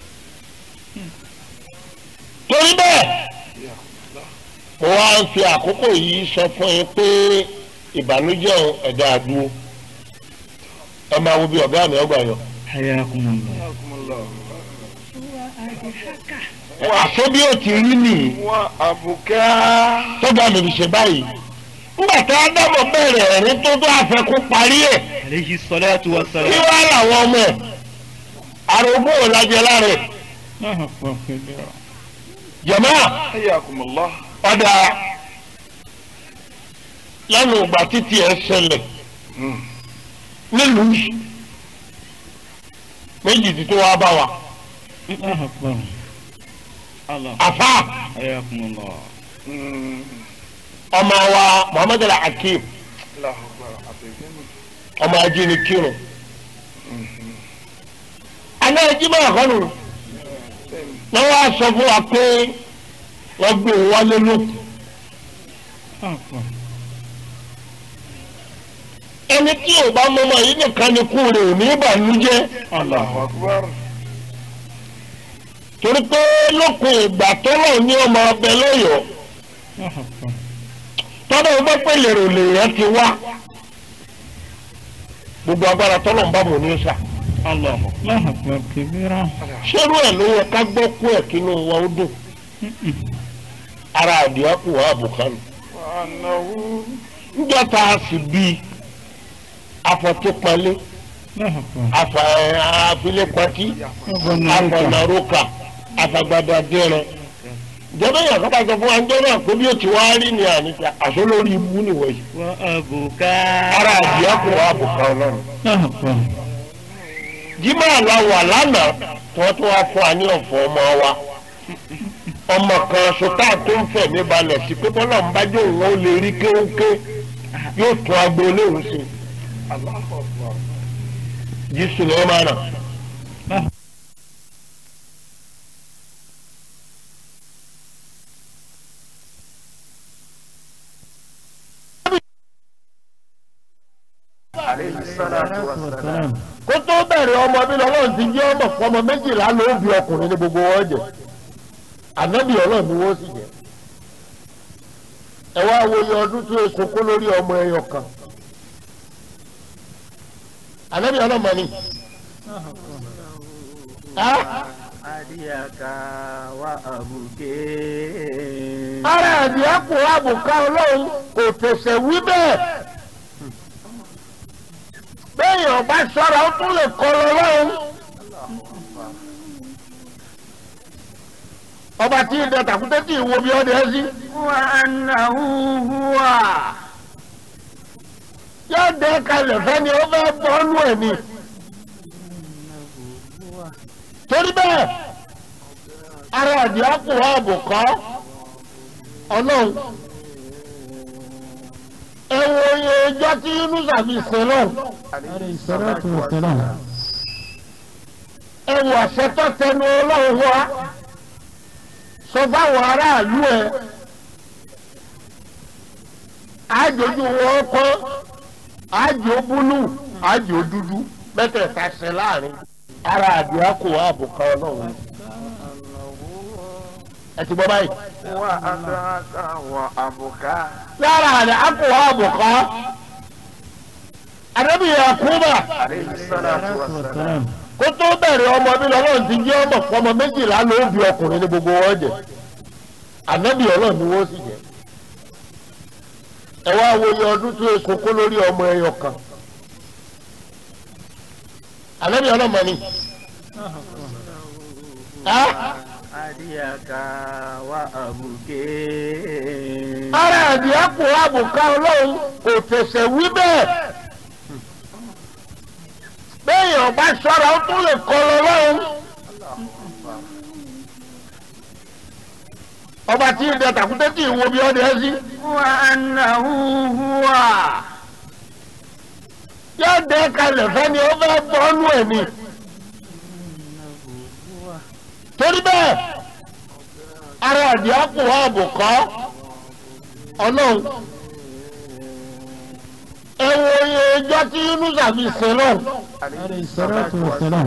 torí bẹ́ẹ̀ mo wá ń fi àkókò yìí sọ fún yín pé ìbànújẹ́ òun ẹ̀dá àdúró ẹ máa wo bí ọ̀gá mi ọgbà yọ. حياكم الله حياكم الله àṣé bí ó ti rí nìyí وأبكى tọ́gbà mi fi ṣe báyìí. nígbà tí ádámọ̀ bẹ̀rẹ̀ ẹ̀rín tó tó àfẹ́kù parí ẹ̀ عليه الصلاة kí والسلام wàá làwọn ọmọ ẹ̀ àrògbó ò lájẹ lára ẹ̀ الله أكبر كبيرا jẹ̀mọ́ حياكم الله ọ̀dà lẹ́nu ìgbà títí ẹ̀ ṣẹlẹ̀ nílùú yìí méjì tí tó wá bá wa الله أكبر الله àfa حياكم الله ọmọ wa muhammed al-hakim الله أكبر عظيم ọmọ ajínigbé kírun alẹ́ ẹjímọ̀ àkọ́nù náà wàá sọ fún wa pé wọ́n gbé òun wálé lókun الله أكبر ẹni tí ò bá mọ́mọ́ yìí nìkan ni kú rẹ̀ ò ní ìbànújẹ́ الله أكبر torí pé lókun ìgbà tọ́lọ̀ ní ọmọ ọbẹ̀ lọ́yọ̀ọ́ الله أكبر tọ́lọ̀ ń bọ́ pé lèrò lèèyàn ti wá gbogbo agbára tọ́lọ̀ ń bá mọ̀ ní sà Allah. الله أكبر كبيرا ṣérú ẹ̀ ló yẹ ká gbọ́ kú ẹ̀ kínú wa ó dùn ara àdìá kù wá àbùkánu وأنه níjọ́ tá a sì bí afọ̀típalẹ̀ الله أكبر afa afilepati أغنى afọ̀nàrókà afagbada dẹrẹ jẹ́bẹ́ yàn kọ́ta sọ fún wa ń jẹ́ náà pé bí o ti wá rí ni àníkà àṣọ lórí ibú nìwọ̀nyí وأبوك ara àdìá kù wá àbùkánu náà. الله أكبر jimá la wà lánàá tí wọ́n tún wá fún wa ní ọ̀fọ̀ ọmọ wa ọmọ kan sọtá tó ń fẹ̀mí balẹ̀ sí pé bọ́lá ń bá jẹ́ òun ó lè rí kéwké yóò tún agboolé òun sí jísù ló máa nà. عليه الصلاة والسلام والسلام kó tó bẹ̀rẹ̀ ọmọ bí lọ́lọ́run ti jẹ́ ọmọ fún ọmọ méjìlá ló ń bí ọkùnrin ní gbogbo wọn jẹ ànábì ọlọ́run ni wọ́n sì jẹ ẹ wá wo iye ọdún tí oṣù kó lórí ọmọ ẹyọ kan ànábì ọlọ́run mọ̀ ni. Ah, أديك وأبوك ara ẹ̀dì ẹ̀kú àbùká ọlọ́run kò tẹ̀sẹ̀ wí bẹ́ẹ̀ béèyàn bá ṣọ́ra ó tún lè kọ́ lọ lọ́run. ọba tí ìdẹ tàkúté tí ìwo bí ọdẹ ẹ sí وأنه هو yóò dẹ kalẹ̀ fẹ́ni ó fẹ́ bọ́ọ̀lù ẹ̀ ni. torí bẹ́ẹ̀ ara ẹ̀dì ẹ̀kú àbùká ọlọ́run ẹ wo iye ọjọ́ tí yunusa fi sin lọ́run. عليه الصلاة والسلام ẹ wò àṣẹ tó tẹnu ọlọ́run wá sọ fáwọn aráàlú ẹ àjòjú wọn kọ́ àjò búlù àjò dúdú mẹ́tẹ̀ẹ̀ta ṣe láàrin ara àdúrà kò wá àbùkà ọlọ́run ẹ ti gbọ́ báyìí وأدراك وأبوك lára àdá kò wá àbùkà àdébìyẹ àkúbà عليه الصلاة والسلام والسلام kó tó bẹ̀rẹ̀ ọmọ bí lọ́lọ́run ti jẹ́ ọmọ fún ọmọ méjìlá ló ń bí ọkùnrin ní gbogbo wọn jẹ ànábì ọlọ́run ni wọ́n sì jẹ ẹ wá wo iye ọdún tí oṣù kó lórí ọmọ ẹyọ kan ànábì ọlọ́run mọ̀ ni Ah, أديك وأبوك ara ẹ̀dì àpò àbùká ọlọ́run kò tẹ̀sẹ̀ wí bẹ́ẹ̀ béèyàn bá ṣọ́ra ó tún lè kọ́ lọ lọ́run. ọba tí ìdẹ tàkúté tí ìwo bí ọdẹ ẹ sí وأنه هو yóò dẹ kalẹ̀ fẹ́ni ó fẹ́ bọ́ọ̀lù ẹ̀ ni. torí bẹ́ẹ̀ ara ẹ̀dì àpò àbùkọ́ ọlọ́run ẹ wo iye ọjọ́ tí yunusa fi sin lọ́run. عليه الصلاة والسلام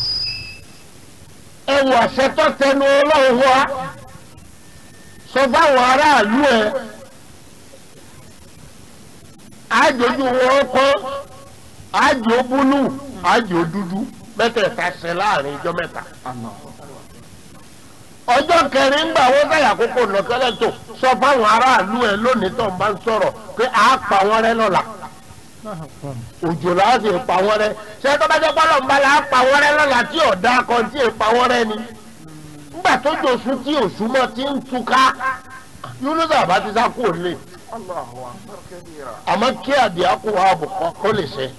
ẹ wò àṣẹ tó tẹnu ọlọ́run wá sọ fáwọn aráàlú ẹ àjòjú wọn kọ́ àjò búlù àjò dúdú mẹ́tẹ̀ẹ̀ta ṣe láàrin ijọ́ mẹ́ta. ọjọ́ kẹrin gbà wọ́n sáyà kókó nọ̀kẹ́lẹ́ tó sọ fáwọn aráàlú ẹ lónìí tó ń bá ń sọ̀rọ̀ pé àá pa wọ́n rẹ́ lọ́la الله أكبر òjò la sì pa wọ́n rẹ́ ṣé tó bá jẹ́ pọ́lọ́ ń bá la pa wọ́n rẹ́ lọ́la tí ọ̀dà kan tí ì pa wọ́n rẹ́ ni nígbà tó jòsùn tí òsùn mọ́ ti ń túká yúnúsà bá ti sá kúrò lé الله أكبر كبيرا àmọ́ kí àdìá kó wa bò kọ́ kó lè ṣe.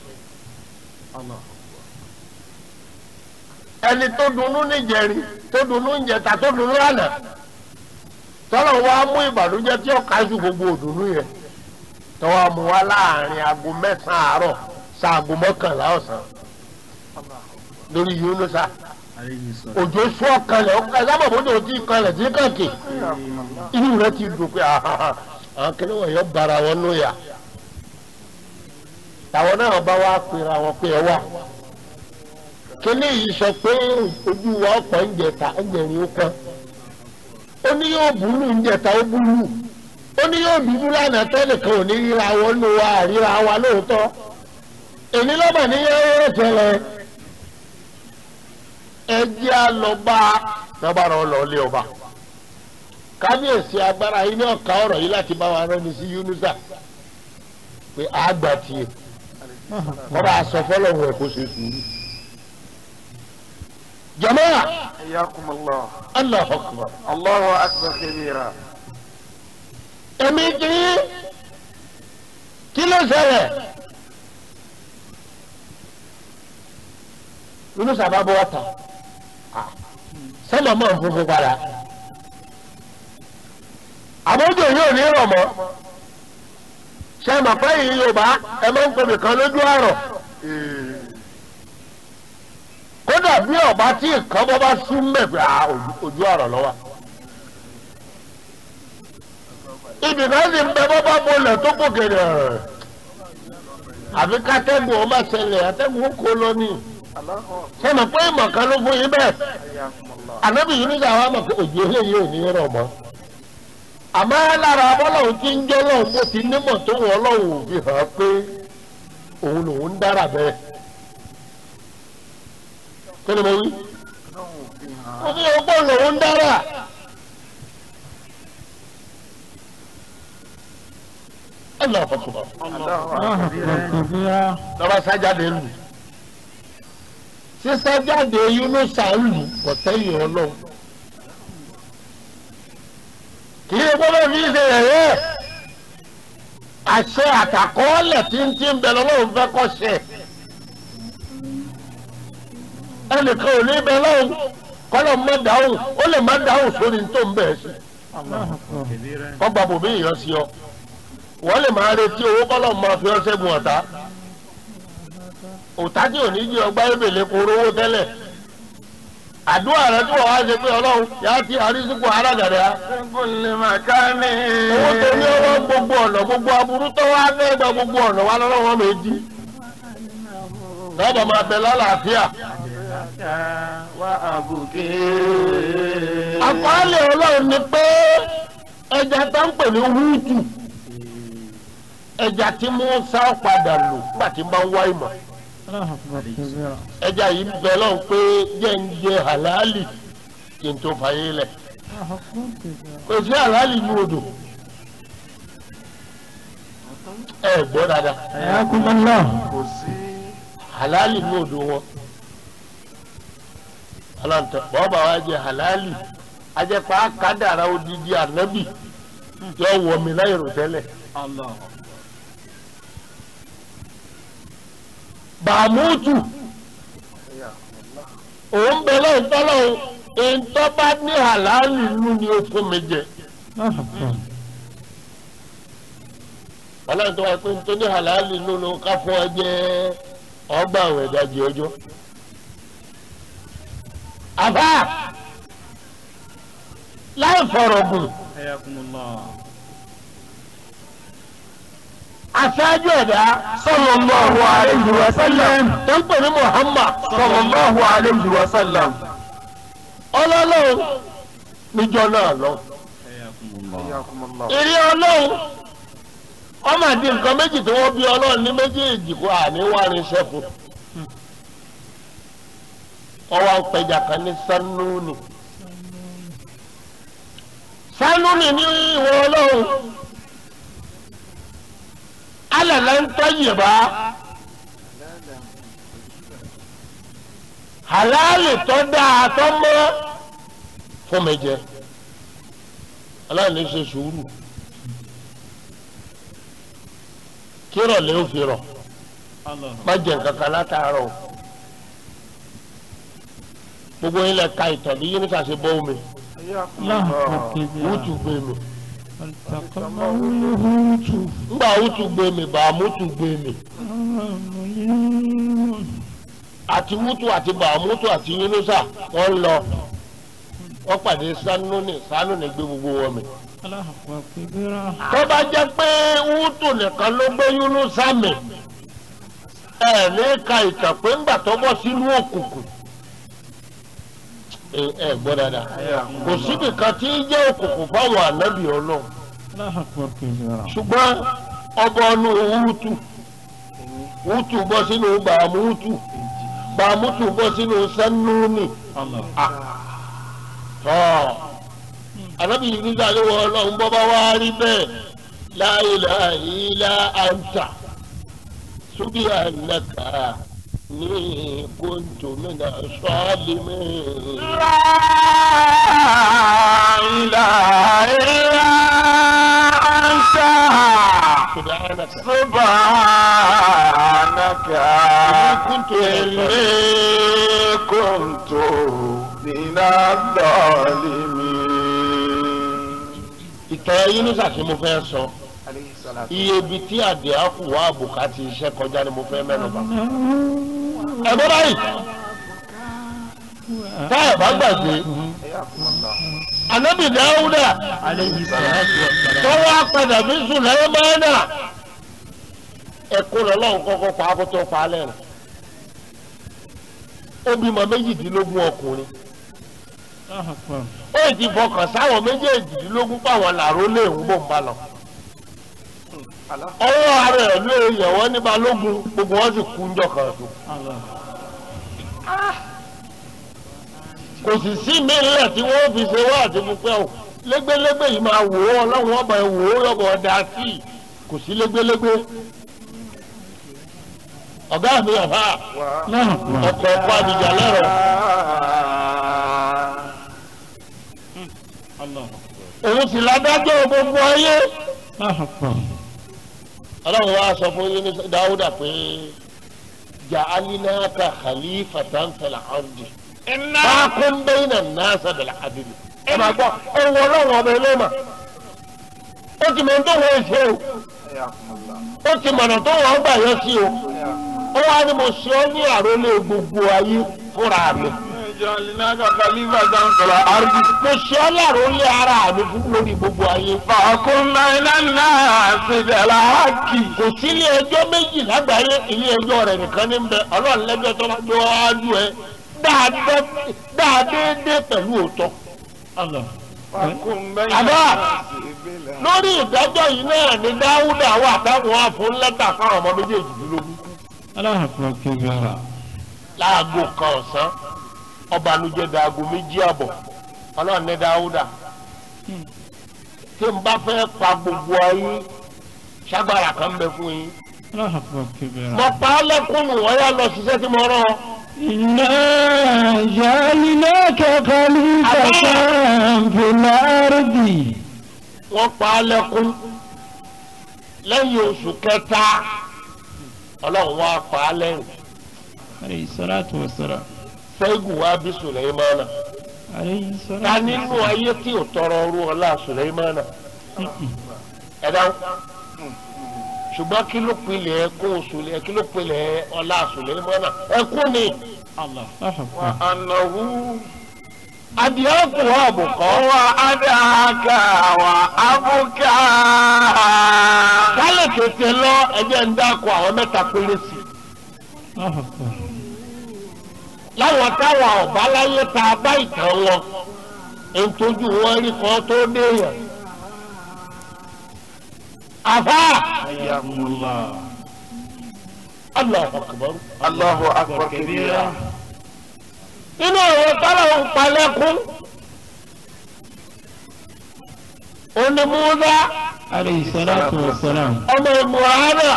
ẹni tó dunnú níjẹrin tó dunnú níjẹta tó dunnú lánàá tọ́lọ̀ wa mú ìbànújẹ́ tí ó kájú gbogbo òdùnnú yẹn tọ́wọ́ mu wá láàrin aago mẹ́sàn-án àárọ̀ sáago mọ́kànlá ọ̀sán lórí yúnúsà عليه الصلاة òjò sún ọkànlẹ̀ ọkànlẹ̀ sábà bójú ti kanlẹ̀ sí kàkì inú rẹ ti dùn pé àhàhà àwọn kìnìún wọn yọ bara wọn lóya táwọn náà bá wá pera wọn pé ẹ wà kíní yìí sọ pé ojú wa ọ̀pọ̀ ń jẹta ń jẹrin ó kán ó ní yóò búlù ń jẹta ó búlù ó ní yóò dúdú lánàá tẹ́nìkan ò ní ríra wọn ló wa àríra wa lóòótọ́ èmi lọ́bà ní yẹ́rẹ́ tẹ́lẹ̀ ẹ jẹ́ a lọ bá lọ́bàrà ọlọ́ọ̀lẹ́ ọba kábíyèsí agbára yìí ní ọ̀ka ọ̀rọ̀ yìí láti bá wa rẹ́ni sí Yunusa pé àgbà tiẹ̀ kọ́ra aṣọ fọlọ́hún ẹ̀ kó ṣe sùúrù. jama'a حياكم الله Allahu akbar الله أكبر كبيرا èmi kì í kí ló ṣẹlẹ̀ Yunusa bá bọ́ ọ̀tà sẹ́mọ̀ mọ̀ funfun padà àmójò yóò ní rọ̀ mọ́ ṣe mọ̀ pé yìí Yorùbá ẹ máa ń pèmí kan lójú àrọ̀ kódà bí ọba tí nǹkan bọ́ bá sún mẹ́fẹ́ ojú àrọ̀ lọ́wọ́ ibì kan sì ń bẹ bọ́ bá bolẹ̀ tó kò kèrè àfi kátẹ́gùn ọmọ ṣẹlẹ̀ àtẹ́gùn kò lọ ní الله أكبر ṣe mọ̀ pé ìmọ̀ kan ló fún yín bẹ́ẹ̀ حياكم الله ànábì yìí nígbà wà mọ̀ pé òjò eléyìí ò ní rọ̀ mọ́ àmọ́ lára abọ́lọ́hún tí ń jẹ́ lọ́hún bó ti nímọ̀ tó wọ́n lọ́hún fi hàn pé òun lòun ń dára bẹ́ẹ̀ kí ni mo wí ó fi hàn pé lòun ń dára ẹ lọ fọkùnbọ الله الله أكبر أكبر كبيرا lọ́ba sájáde lù sísájáde Yunusa lù kọ̀tẹ́yìn ọlọ́run kì í gbọ́dọ̀ fi ṣe ẹ̀yẹ́ àṣẹ àtàkọ́ọ́lẹ̀ tí ń tí ń bẹ lọ́wọ́ fẹ́ kọ́ ṣe ẹnìkan ò ní bẹ lọ́wọ́ kọ́lọ̀ má dáhùn ó lè má dáhùn sórí tó ń bẹ̀ sí الله أكبر كبيرا kọ́gbà bòbí ìyọ́ sí ọ wọ́n lè máa retí owó kọ́lọ̀ máa fi ọ́ ṣẹ́gun ọ̀tá òtá tí ò ní jí ọgbà ebèlè kó rówó tẹ́lẹ̀ àdúrà rẹ tí wọ́n wá ṣe pé ọlọ́run yá ti àrísìkò arágàdá من كل مكان owó tó ní ọwọ́ gbogbo ọ̀nà gbogbo aburú tó wá fẹ́ gba gbogbo ọ̀nà wa lọ́wọ́ méjì lọ́bọ̀ máa bẹ lálàáfíà وأبكي àkọọ́lẹ̀ ọlọ́run ni pé ẹja tó ń pè ní wúùtù ẹja tí Mùsá padà lò nígbà tí máa ń wá ìmọ̀ الله أكبر كبيرا ẹja yìí bẹ lọ́run pé jẹ́ ń jẹ halali kí n tó fàyè lẹ̀ الله أكبر كبيرا kò sí halali ní odò ẹ gbọ́ dáadáa حياكم الله kò sí halali ní odò wọn ọlọ́ntẹ bọ́ọ̀bà wa jẹ halali ajẹ́pá kádàrá odidi ànábì yóò wọ̀ mí láì rò tẹ́lẹ̀. الله bàmútù òun bẹ lọ́hùn tọ́lọ́hùn ìtọ́ bá ní halali nínú ni ó fún mi jẹ الله أكبر ọlọ́run tó wá pé nítorí ní halali nínú ká fún ọ jẹ ọgbà àwọn ìdajì ọjọ́. àbá láì fọ̀rọ̀ gùn حياكم الله aṣáájú ẹ̀dá sallallahu alayhi wa sallam tó ń pè ní Muhammad sallallahu alayhi wa sallam ọlọ́lọ́run níjọ́ náà lọ. حياكم الله حياكم الله ìrí ọlọ́run ọmọ àti nǹkan méjì tí wọ́n bí ọlọ́run ní méjèèjì kó àníwárin ṣẹ́fù wọ́n wá ń pẹja kan ní sanúni sanúni ní ìwọ ọlọ́run alàlẹ́ ń tọ́yè bá halali tó dáa tó mọ́ fún mi jẹ ọlọ́run ní ṣe sùúrù kírọ̀ lè ó fi rọ̀ الله má jẹ nǹkan kan látàárọ̀ o. gbogbo yín lẹ ka ìtàn bí yín níta ṣe bọ́ omi حياكم الله الله أكبر كبيرا wútù gbé mi فالتقمه الهوت ńgbà wútù gbé mi bàámútù gbé mi مليون àti wútù àti bàámútù àti yínúsà wọ́n lọ wọ́n pàdé sánúnì sánúnì gbé gbogbo wọn mi. الله أكبر كبيرا tó bá jẹ́ pé wútù nìkan ló gbé yínúsà mi ẹ ní ka ìtàn pé ńgbà tó bọ́ sínú òkùnkùn ẹ ẹ gbọ́ dáadáa kò síbi kan tí ń jẹ́ òkùnkùn fáwọn ànábì ọlọ́run الله أكبر كبيرا ṣùgbọ́n ọba ọ̀nù wútù wútù bọ́ sínú bàmútù bàmútù bọ́ sínú sẹ́núnì Allah. tọ́ ànábì nígbà tí wọ́n ọlọ́run bọ́ bá wá rí bẹ́ẹ̀ la ilaha illa anta subhanaka ní kuntu mina salimin. subhanaka Subhanaka kuntu inni kuntu minadh-dhalimin. ìtàn yín ní sàkí mo fẹ́ sọ iye ibi tí àdé àkù wà àbùkà ti iṣẹ́ kọjá ni mo fẹ́ mẹ́nu bà. ẹ̀gbọ́n báyìí tá ẹ̀ bá gbàgbé anabi dáúdà Alayhi salatu wa salam. tó wá padà bí sùlẹ́mánà ẹ̀kọ́ lọ́lọ́run kọ́kọ́ pa á kó tó pa á lẹ́rìn. ó bímọ méjìdínlógún ọkùnrin Allahu akbar. ó ti fọkàn sáwọn méjèèjìdínlógún pàwọn làró lè ń bò ń bá lọ. ọwọ́ ara ẹ̀ ló yẹ̀ wọ́n ní balógun gbogbo wọn sì kú ńjọ kan tó. Allah. kò sì sí mílẹ̀ tí wọ́n fi ṣe wá àti fúnpẹ́ o lẹ́gbẹ́lẹ́gbẹ́ yìí máa wò ó ọlọ́run ọba ẹ̀ wò ó lọ́bọ̀ ọ̀dà sí i kò sí lẹ́gbẹ́lẹ́gbẹ́. ọ̀gá mi àbá Allahu akbar. ọkọ̀ ọkọ̀ àdìjà lẹ́rọ̀ Allah. òun sì ládájọ́ gbogbo ayé. Allahu akbar. ọlọ́run wa sọ fún yín ní dáúdà pé ja'alinaka khalifatan fil ardi. fákún bayna an-nas bil adl. ẹ máa gbọ́ ẹ wọ ọlọ́run ọba ẹlẹ́mà. ó ti mọ̀ tó wọ́n ṣe o. ó ti mọ̀nà tó wọ́n gbà yọ sí o. ó wá ní mo ṣe ọ́ ní àrólé gbogbo ayé fúnra mi. Ja'alnaka khalifatan fil ardi. mo ṣe ọ́ ní àrólé ara mi fún lórí gbogbo ayé. Fahkum bayna an-nasi bil haqqi. kò sí ilé ẹjọ́ méjì lágbàáyé ilé ẹjọ́ rẹ̀ nìkan ní bẹ ọlọ́run lẹ́jọ́ tó máa gbé wájú ẹ dáadéé pẹ̀lú òótọ́. Allah. Fahkum bayna Àbá. an-nasi bil haqqi. lórí ìdájọ́ yìí náà ni dáúdà wà táwọn afún lẹ́tà fáwọn ọmọ méjèèjìdínlógún. Allahu akbar kabira. láago kan ọ̀sán ọbànújẹ́ daago méjì àbọ̀ ọlọ́run ní dáúdà. tí n bá fẹ́ pa gbogbo ayé ṣágbára kan bẹ fún yín. Allahu akbar kabira. mo pa á lẹ́kùnù wọ́n yá lọ ṣiṣẹ́ tí mo rán ọ. إنا جعلناك خليفة في الأرض wọ́n pa á lẹ́kún lẹ́yìn oṣù kẹta ọlọ́run wá pa á lẹ́yìn عليه الصلاة والسلام ṣẹ́gun wá bí sùlẹ́mánà عليه ta الصلاة nínú ayé tí ò tọrọ ọrú ọlá sùlẹ́mánà ẹ dáhùn ṣùgbọ́n kí ló pilẹ̀ ẹkún sùlẹ̀ kí ló pilẹ̀ ọlá sùlẹ́mánà ẹkún ni الله أحب Wa annahu adìẹ kù àbùkọ́ wa adaka wa abuka. kálẹ̀ tètè lọ ẹjẹ́ ń dákọ̀ àwọn mẹ́ta péré sí i. الله أكبر láwọn táwọn ọba láyé tá a bá ìtàn wọn ètòjú wọn rí kan tó déèyàn. àfà Hayyakumullah. Allahu akbar. Allahu akbar kabira. nínú àwọn tọ́lọ̀ ń palẹ́kún onímúdá عليه الصلاة والسلام ọmọ ìmùhánà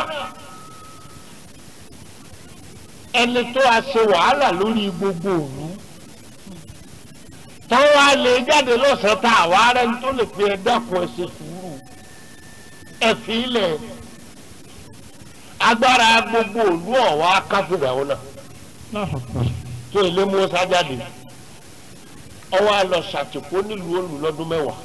ẹni tó a ṣe wàhálà lórí gbogbo òru táwọn a lè jáde lọ́sàn-án tá àwa rẹ̀ ń tó lè fi ẹ dákun ẹ ṣe sùúrù ẹ fi ilẹ̀ agbára gbogbo òlu ọ̀wá káfíńdà wọn náà الله أكبر tó ilé Mùsá jáde ọwọ́ a lọ ṣàtìkó nílùú olù lọ́dún mẹ́wàá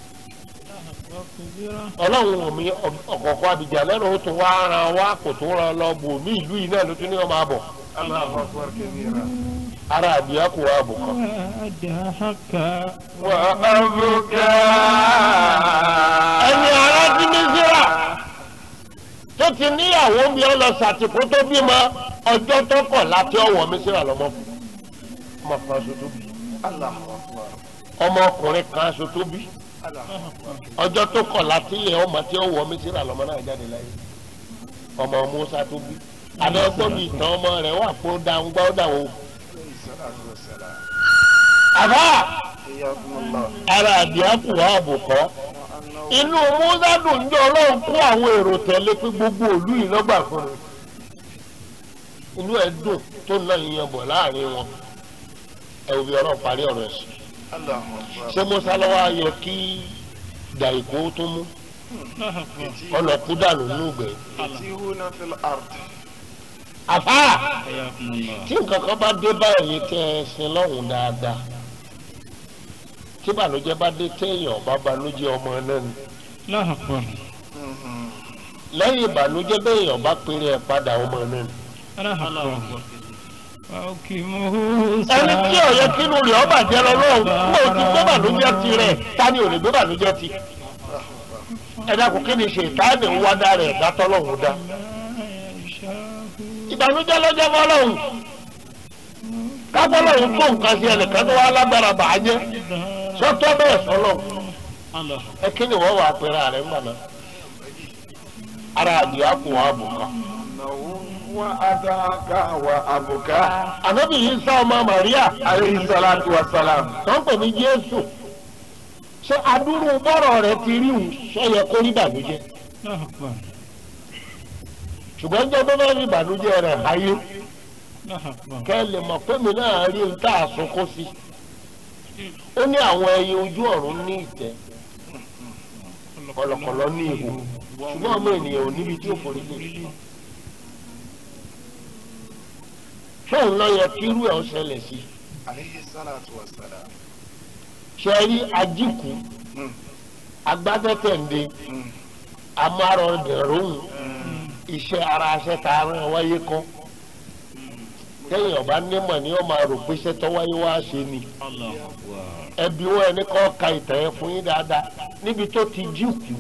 ọlọ́run omi ọ̀kọ̀ọ̀kan abidjan lẹ́nu ó tún wá ara wa kò tún ra lọ bò mí ìlú yìí náà ló tún ní ọmọ àbọ̀ Allahu akbar kabira. ara àbíyá kò wá àbò kan. وأدهك Wa abuka. ẹni ara ti ní síra tó ti níyàwó bí ọ lọ ṣàtìkó tó bímọ ọjọ́ tó kọ̀ láti ọwọ́ mi síra lọ́mọ fún ọmọ kan aṣọ tó bí Allahu akbar. ọmọkùnrin kan aṣọ tó bí Allahu akbar. ọjọ́ tó kọ̀ láti ilẹ̀ ọmọ tí ọwọ́ mi síra lọ́mọ náà jáde láyé ọmọ Mùsá tó bí àbẹ́gbọ́n mi ìtàn ọmọ rẹ̀ wà pé ó dáhùn gbọ́ ó dáhùn. àbá ara àdìákù wà àbùkọ́ inú mùsàdùn ń jọ ọlọ́run kó àwọn èrò tẹ̀lé pé gbogbo òlú yìí lọ́gbà fún un inú ẹ̀ dùn tó ń lọ ìyẹn bọ̀ láàrin wọn ẹ ò fi ọ̀rọ̀ parí ọ̀rọ̀ ẹ̀ sí ṣé musa lọ́wọ́ ayọ̀ kí dàìkó tó mú ọ̀nà kú dànù nùgbẹ́ àfà tí nǹkan kan bá dé báyìí tẹ́ ẹ sin lọ́hùn dáadáa tí ìbànújẹ́ bá dé téèyàn bá banújẹ́ ọmọ náà ni Allahu Akbar. lẹ́yìn ìbànújẹ́ béèyàn bá péré ẹ̀ padà ọmọ náà ni. Allahu Akbar. Fawqimuhu ẹni tí ọ̀yẹ́ kínú rẹ̀ ọ́ bàjẹ́ lọ lọ́hùn kó o ti gbé bànújẹ́ ti rẹ̀ ta ni ò lè gbé bànújẹ́ ti. ẹ dákun kí ni ṣe ìtaàdì ń wá dá rẹ̀ dátọ́ lọ́hùn dá. ìbànújẹ́ lọ́jọ́ fọlọ́hùn kábọ́lọ́hùn tó nǹkan sí ẹnìkan tó wá lágbára bàá jẹ́ sọ́tọ́ bẹ́ẹ̀ sọ́lọ́ ẹ kí ni wọ́n wà pẹ̀lú ààrẹ ńgbà náà ara àdìyà kù wọ́n àbùkà. ànábì yìí sá ọmọ Màríà alayhi salatu wa salam. tó ń pè ní Jésù ṣé adúrú bọ́rọ̀ rẹ̀ ti rí òun sọ́yẹ kó rí ìbànújẹ́ Allahu Akbar. ṣùgbọ́n jẹ́ bẹ́ẹ̀ rí ìbànújẹ́ rẹ̀ ayé Allahu Akbar. kẹ́ ẹ lè mọ̀ pé mi náà rí n tá a sunkún sí ó ní àwọn ẹyẹ ojú ọ̀run ní ìtẹ́ kọ̀lọ̀kọ̀lọ̀ ní ihò ṣùgbọ́n ọmọ ènìyàn ò níbi tí ó forí lé fóun lọ yẹ kí irú ẹ̀ ó ṣẹlẹ̀ sí alayhi salatu wa salam. ṣe rí ajíkù Mm. agbádẹ́tẹ̀ǹde amárọ̀dẹ̀rọ̀hún iṣẹ́ ara aṣẹ́ tá a rán wáyé kọ́ tẹ́yìn ọba nímọ̀ ni ó máa rò pé iṣẹ́ tó wáyé wá ṣe ni ẹbí wọn ẹni kọ́ ka ìtàn yẹn fún yín dáadáa níbi tó ti jíkù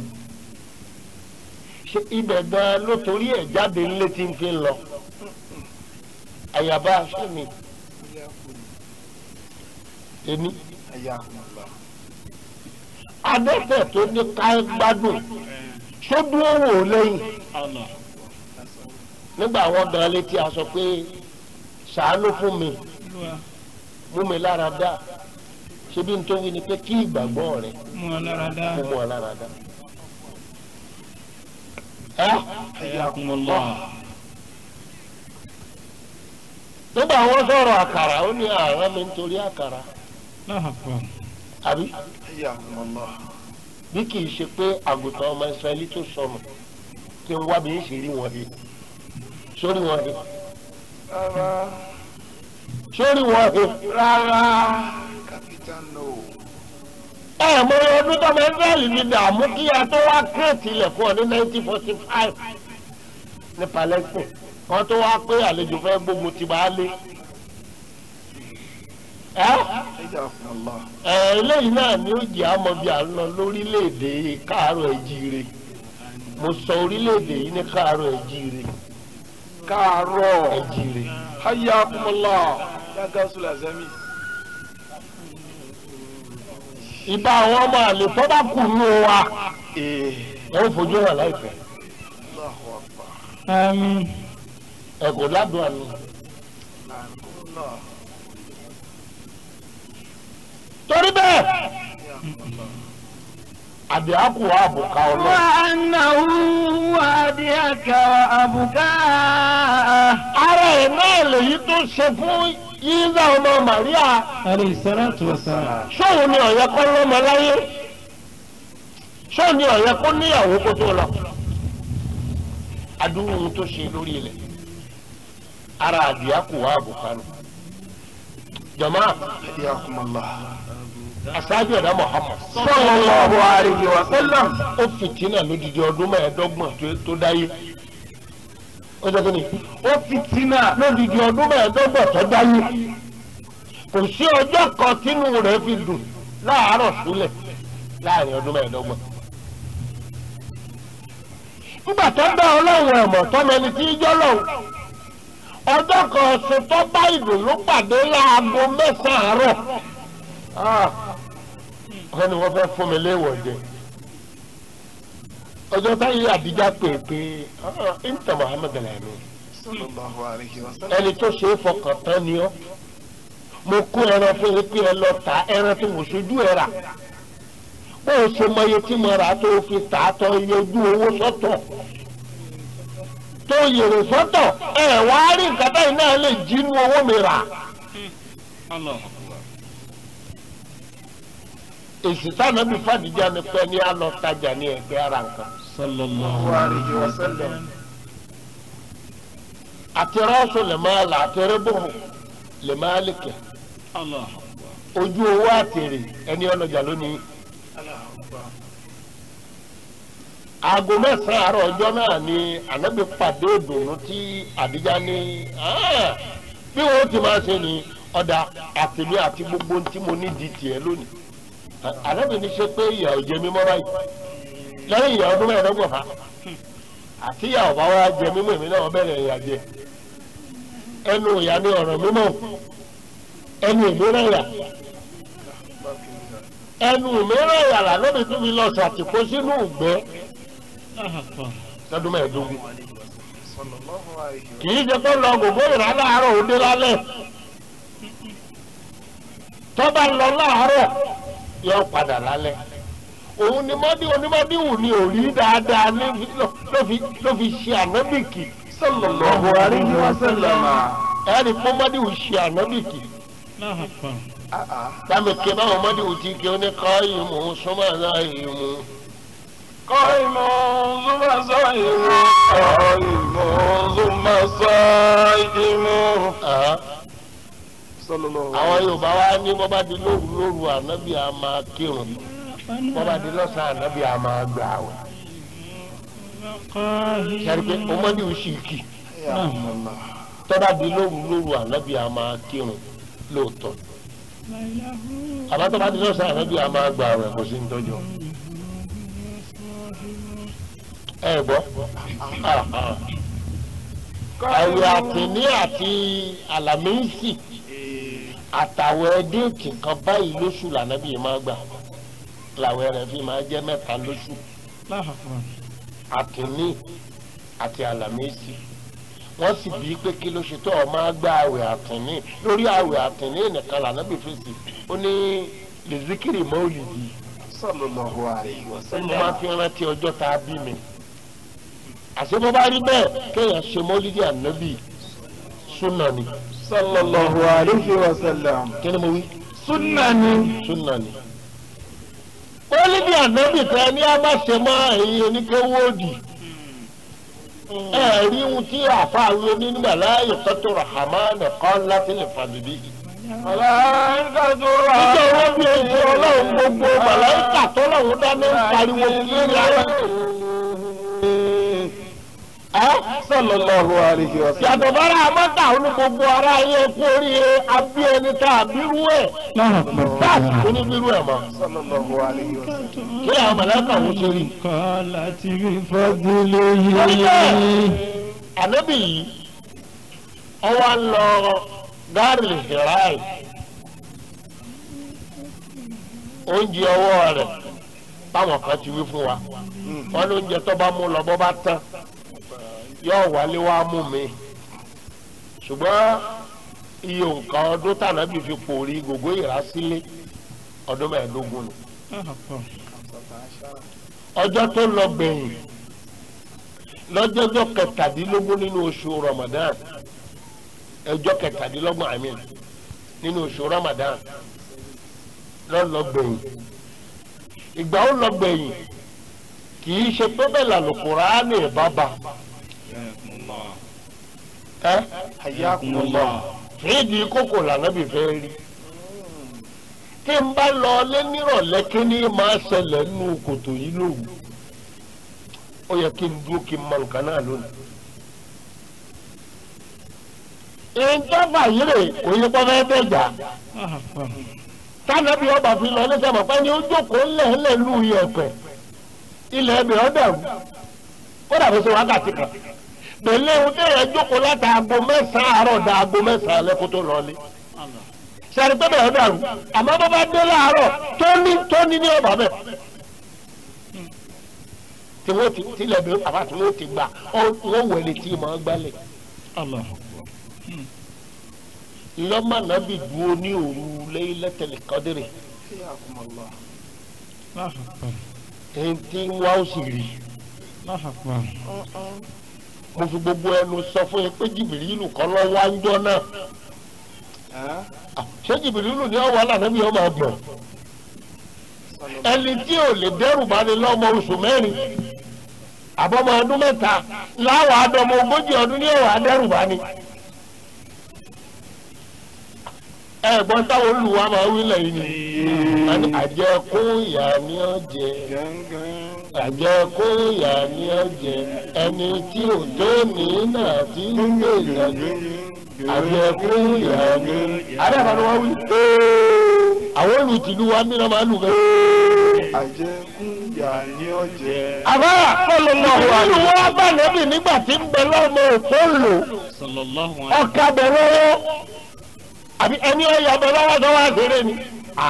ṣe ibẹ̀ gan-an ló torí ẹ̀ jáde ńlé tí ń fi lọ àyàbá ṣe ni èmi Ayakumullah. adẹ́tẹ̀ tó ní ká gbádùn sódúró wò ó lẹ́yìn nígbà wọn gan létí a sọ pé ṣàánú fún mi Olúwa mú mi lára dá ṣebí n tó wí ni pé kí ìgbàgbọ́ rẹ mú ọ lára dá. kó mú ọ lára dá. ẹ Ayakumullah. nígbà wọn sọ̀rọ̀ àkàrà ó ní àárọ̀ mi nítorí àkàrà Allahu Akbar. àbí Ayakumullah. bí kì í ṣe pé àgùntàn ọmọ ìsirẹ́lì tó sọnù kí n wá bí ń ṣe rí wọn he sórí wọn he Rárá. sórí wọn he. Rárá. Capital no. ẹ mọ ọdún tọmọ israẹli ní dààmú kí a tó wá kírètì ilẹ̀ fún ọ ní nineteen forty five ní palestine wọn tó wá pé àlejò fẹ́ gbógun ti máa lé ẹ Ayakumullah. ẹ eléyìí náà ni ó jẹ́ àmọ́ bí à ń lọ lórílẹ̀‐èdè káàárọ̀ ẹ̀jíire mo sọ orílẹ̀‐èdè yìí ní káàárọ̀ ẹ̀jíire Káàárọ̀. ẹ̀jíire Ayakumullah. Yàgá Sula Zami. ìbá àwọn ọmọ àlè tó bá kù nù wa Ee. ẹ ó fojú hàn láìpẹ́ Allahu Akbar. Àmín. ẹ kò ládùn àná. Ayakumullah. torí bẹ́ẹ̀ àbí àkù àbùkà ọlọ́run. وأنه وأديك وأبكاه ara ẹ̀ náà lèyí tó ṣe fún yíyá ọmọ Màríà عليه الصلاة والسلام ṣóun ni ọ̀yẹ́ kọ́ lọ́mọ láyé ṣóun ni ọ̀yẹ́ kó níyàwó kó tó lọ. adúrú ohun tó ṣe lórí ilẹ̀ ara àbí àkù àbùkà nù. jọ̀mọ́ Ayakumullah. aṣáájú ẹ̀dá Muhammad Sallallahu alayhi wa sallam. ó fìtínà lódìdí ọdún mẹ́ẹ̀ẹ́dọ́gbọ̀n tó- tó dáyé ó jẹ́ kí ni ó fìtínà lódìdí ọdún mẹ́ẹ̀ẹ́dọ́gbọ̀n tó dáyé kò sí ọjọ́ kan tínú rẹ̀ fi dùn láàárọ̀ súlẹ̀ láàrin ọdún mẹ́ẹ̀ẹ́dọ́gbọ̀n. nígbà tó dá ọlọ́run ẹ̀mọ̀ tọ́mọ ẹni tí í jọ́ lọ́hùn ọjọ́ kan ọ̀sùn tó bá ìdùnnú pàdé láago mẹ́sàn-án àárọ̀ wọ́n ní wọ́n fẹ́ fún mi léèwọ̀ jẹ ọjọ́ táyé àdíjà pè pé inta Muhammad alami sallallahu alayhi wa sallam. ẹni tó ṣe é fọkàn tán ni ọ́ mo kó ẹran fún yín pé ẹ lọ ta ẹran tí mo ṣojú ẹ rà bó o ṣe mọ iye tí mo rà tó o fi tà á tọ iye ojú owó sọ́tọ̀ tó yèrè sọ́tọ̀ ẹ wá rí nǹkan báyìí náà lè jínú owó mi rà Allah. èsì táwọn bí fàdíjà ni pé ní a lọ tajà ní ẹgbẹ́ ara nǹkan sallallahu alayhi wa sallam. àti rọ́ọ̀sù lè máa là àti rẹ́bùrù lè máa lè kẹ̀ Allah. ojú owó àtèrè ẹni ọlọ́jà lónìí. aago mẹ́sàn-án àárọ̀ ọjọ́ náà ni ànábì pàdé ìdùnnú tí àdíjá ní "Ah, bí wọ́n ti máa ṣe ni ọ̀dà àtìmí àti gbogbo ohun tí mo ní di tiẹ̀ lónìí ànábì ní ṣe pé ìyà ò jẹ mí mọ́ báyìí lẹ́yìn ìyà ọdún mẹ́ẹ̀ẹ́dọ́gbọ̀n fa àti ìyà ọ̀bá wa jẹ mímọ́ èmi náà bẹ̀rẹ̀ ìyà jẹ ẹnu ìyà ni ọ̀rọ̀ mímọ́ ẹnu ìmíràn ìyà ẹnu ìmíràn ìyà lànàbì tún mi lọ ṣàtìkó sínú ìgbẹ́ lọ́dún mẹ́ẹ̀ẹ́dógún sallallahu alayhi wa kì í ṣe pé lọ gbogbo ìrà láàárọ̀ òde lálẹ́ tó bá lọ láàárọ̀ yóò padà lálẹ́ òun ni mọ́dí onímọ̀díwù ni ò rí dáadáa ní ló- ló fi ló fi ṣe ànábìkì sallallahu alayhi wa sallam. ẹ̀rí fún mọ́díwù ṣe ànábìkì Ah ah. dáàmì ké báwọn mọ́díwù ti ké ní kọ́ ìmú súnmọ́ náà ìmú. قائم ثم صائم قائم ثم صائم صلى الله àwọn عليه yorùbá wa ní bọ́ bá di lóru lóru ànábì á máa kírun bọ́ bá di lọ́sàn-án ànábì á máa gbà wẹ̀. sẹ́ni pé ọmọdé ò sì kì يا الله tọ́ba di lóru lóru ànábì á máa kírun lóòótọ́ àbá tọ́ba di lọ́sàn-án ànábì á máa gbà wẹ̀ kò sí ní tọ́jọ́. ẹ gbọ́ àwẹ̀ àtìní àti àlàmísì àtàwẹ̀ déètì kan báyìí lóṣù lànàbì máa gbà làwẹ̀ rẹ̀ fi máa jẹ́ mẹ́ta lóṣù àtìní àti àlàmísì wọ́n sì bí pé kí ló ṣe tó ọ máa gba àwẹ̀ àtìní lórí àwẹ̀ àtìní nìkan lànàbì fèsì ó ní lèzíkìrì mọ́ọ̀lìdì صلى الله عليه ó ní mo وسلم máa fi rántí ọjọ́ tá a bí mi àṣé bó bá rí bẹ́ẹ̀ kéèyàn ṣe mọ́lídìí ànábì súnà ni صلى الله عليه وسلم kí ni mo wí سنة súnà ni. mọ́lídìí ànábì tẹ ní a bá ṣe mọ́ ẹ̀yin oníkéwòdì ẹ rí ohun tí àfáàwé nígbà láàyè tọ́tò rahman kan láti lè fàbíbí. ملائكة níjọ́ wọn bí oṣù ọlọ́run gbogbo màláìkà tọ́lọ́run dáná ń pariwo kiri ara. صلى الله عليه وسلم yàtọ̀ bára amọ́ta ó ní gbogbo ara ayé kú oríire abí ẹni tá a bírú ẹ̀ báàsì kò ní bírú ẹ̀ mọ́. صلى الله عليه وسلم kí àwọn mọ̀lẹ́kà wọ́n ṣe rí. قالت بفضله ànábì yìí ọwọ́ ń lọ gáàrì hìráì oúnjẹ ọwọ́ rẹ̀ báwọn kan ti wí fún wa wọn ní oúnjẹ tó bá mú lọ bọ́ bá tán yóò wálé wá mú mi ṣùgbọ́n iye nǹkan ọdún tànàbì fi pòrí gbogbo ìrásílé ọdún mẹ́ẹ̀ẹ́dógún ni ọjọ́ tó lọ gbẹ̀yìn lọ́jọ́jọ́ kẹtàdínlógún nínú oṣù Ramadan ẹjọ́ kẹtàdínlọ́gbọ̀n àmì nínú oṣù Ramadan lọ́lọ́gbẹ̀yìn ìgbà ó lọ́gbẹ̀yìn kì í ṣe pé bẹ́ẹ̀ làlùkùránì bàbà ẹ حياكم الله fídì kókò lànàbì fẹ́ rí tí n bá lọ lé nírọ̀lẹ́ kí ni máa ṣẹlẹ̀ nínú kòtò yìí lóru ó yẹ kí n dúró kí n mọ nǹkan náà lónìí. ìjọba yìí rè kò yẹ kó fẹ́ bẹ́ẹ̀ jà tánàbí ọba fi lọ níṣẹ́ mọ̀ pé ní ó jókòó ńlẹ̀ńlẹ̀ lù yẹ̀pẹ̀ ilẹ̀ ẹ̀bẹ̀ ọ́ dẹ̀rù kó dàbí sí wákàtí kan pẹ̀lú ohun tí èèyàn jókòó láti aago mẹ́sàn-án àárọ̀ da aago mẹ́sàn-án alẹ́ kó tó lọlé sẹ́ni pé bẹ́ẹ̀ dàrú àmọ́ bó bá dé láàárọ̀ tó ní tó ní ní ọ̀bà bẹ́ẹ̀ tí wọ́n ti tilẹ̀ bí àbá tí wọ́n ti gbà wọ́n wẹ̀lẹ̀ tí mọ̀ ọ́ gbálẹ̀ Allah. lọ́mọ nàbì dúró ní òru Laylatul Qadri Yakumullah. Allah akbar. èyí tí wọ́n ó sì rí Allah akbar. mo fi gbogbo ẹnu sọ fún yín pé Jìbìrìlù kọ́ lọ́ wá ń jọ náà Ẹ́ Ah, ṣé Jìbìrìlù ní ọ̀wọ́ àlànàbì ọmọ àgbọ̀n ẹni tí ò lè dẹ́rù bá ní lọ́mọ oṣù mẹ́rin àbọ̀mọ ọdún mẹ́ta láwọn àdọ́mọ ogójì ọdún ní ọ̀wọ́ adẹ́rù bá ní. ẹ̀gbọ́n táwọn olùwà máa wí lẹ́yìn ni àní àjẹkún ìyá ni ó jẹ gángan. àjẹkún ìyá ni ó jẹ ẹni tí ò tó ní náà tí ń gbé ìdájọ́ àjẹkún ìyá ni. àdàbà ni wọ́n wí. àwọn olùtìlú wa nínú máa lù bẹ́ẹ̀. Àjẹkún yà ní ọ̀jẹ̀. àbá nínú wọn bá nẹ́bì nígbà tí ń bẹ lọ́mọ òkú lò Sallallahu alayhi ọkà bẹ lọ́wọ́ àbí ẹni ọ̀yà bẹ lọ́wọ́ tó wá ṣeré ni.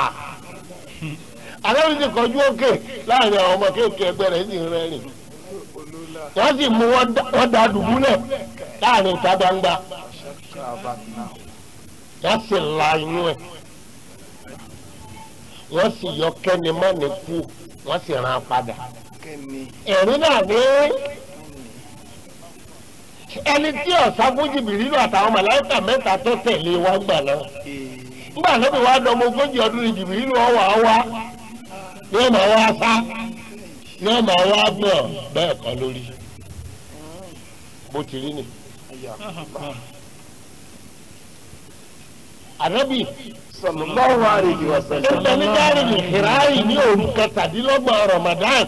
àlọ́ ti kọjú òkè láàrin àwọn ọmọ kéèké ẹgbẹ́ rẹ̀ sì ń rẹ́rìn. Olólà wọ́n sì mú wọn dá- wọ́n da dùbúlẹ̀ láàrin ìta gbangba Kàbàtà. wọ́n sì la inú ẹ̀ wọ́n sì yọ kẹ́ni mọ́ni kú wọ́n sì rán an padà. Kẹ́ni. ẹ̀rín náà ní ẹni tí ọ̀sán fún Jìbìrìlù àtàwọn màláíkà mẹ́ta tó tẹ̀lé wá gbà náà nígbà tó bí wàá dọmọ ogójì ọdún ní Jìbìrìlù ọwọ́ àwa ní ọmọ wa sá ní ọmọ wa gbọ̀ bẹ́ẹ̀ kọ́ lórí bó ti rí ni. akbar. ànábì Sallallahu alayhi wa sallam. ẹgbẹ́ ní dárí ní hìráyì ní òru kẹtàdínlọ́gbọ̀n Ramadan.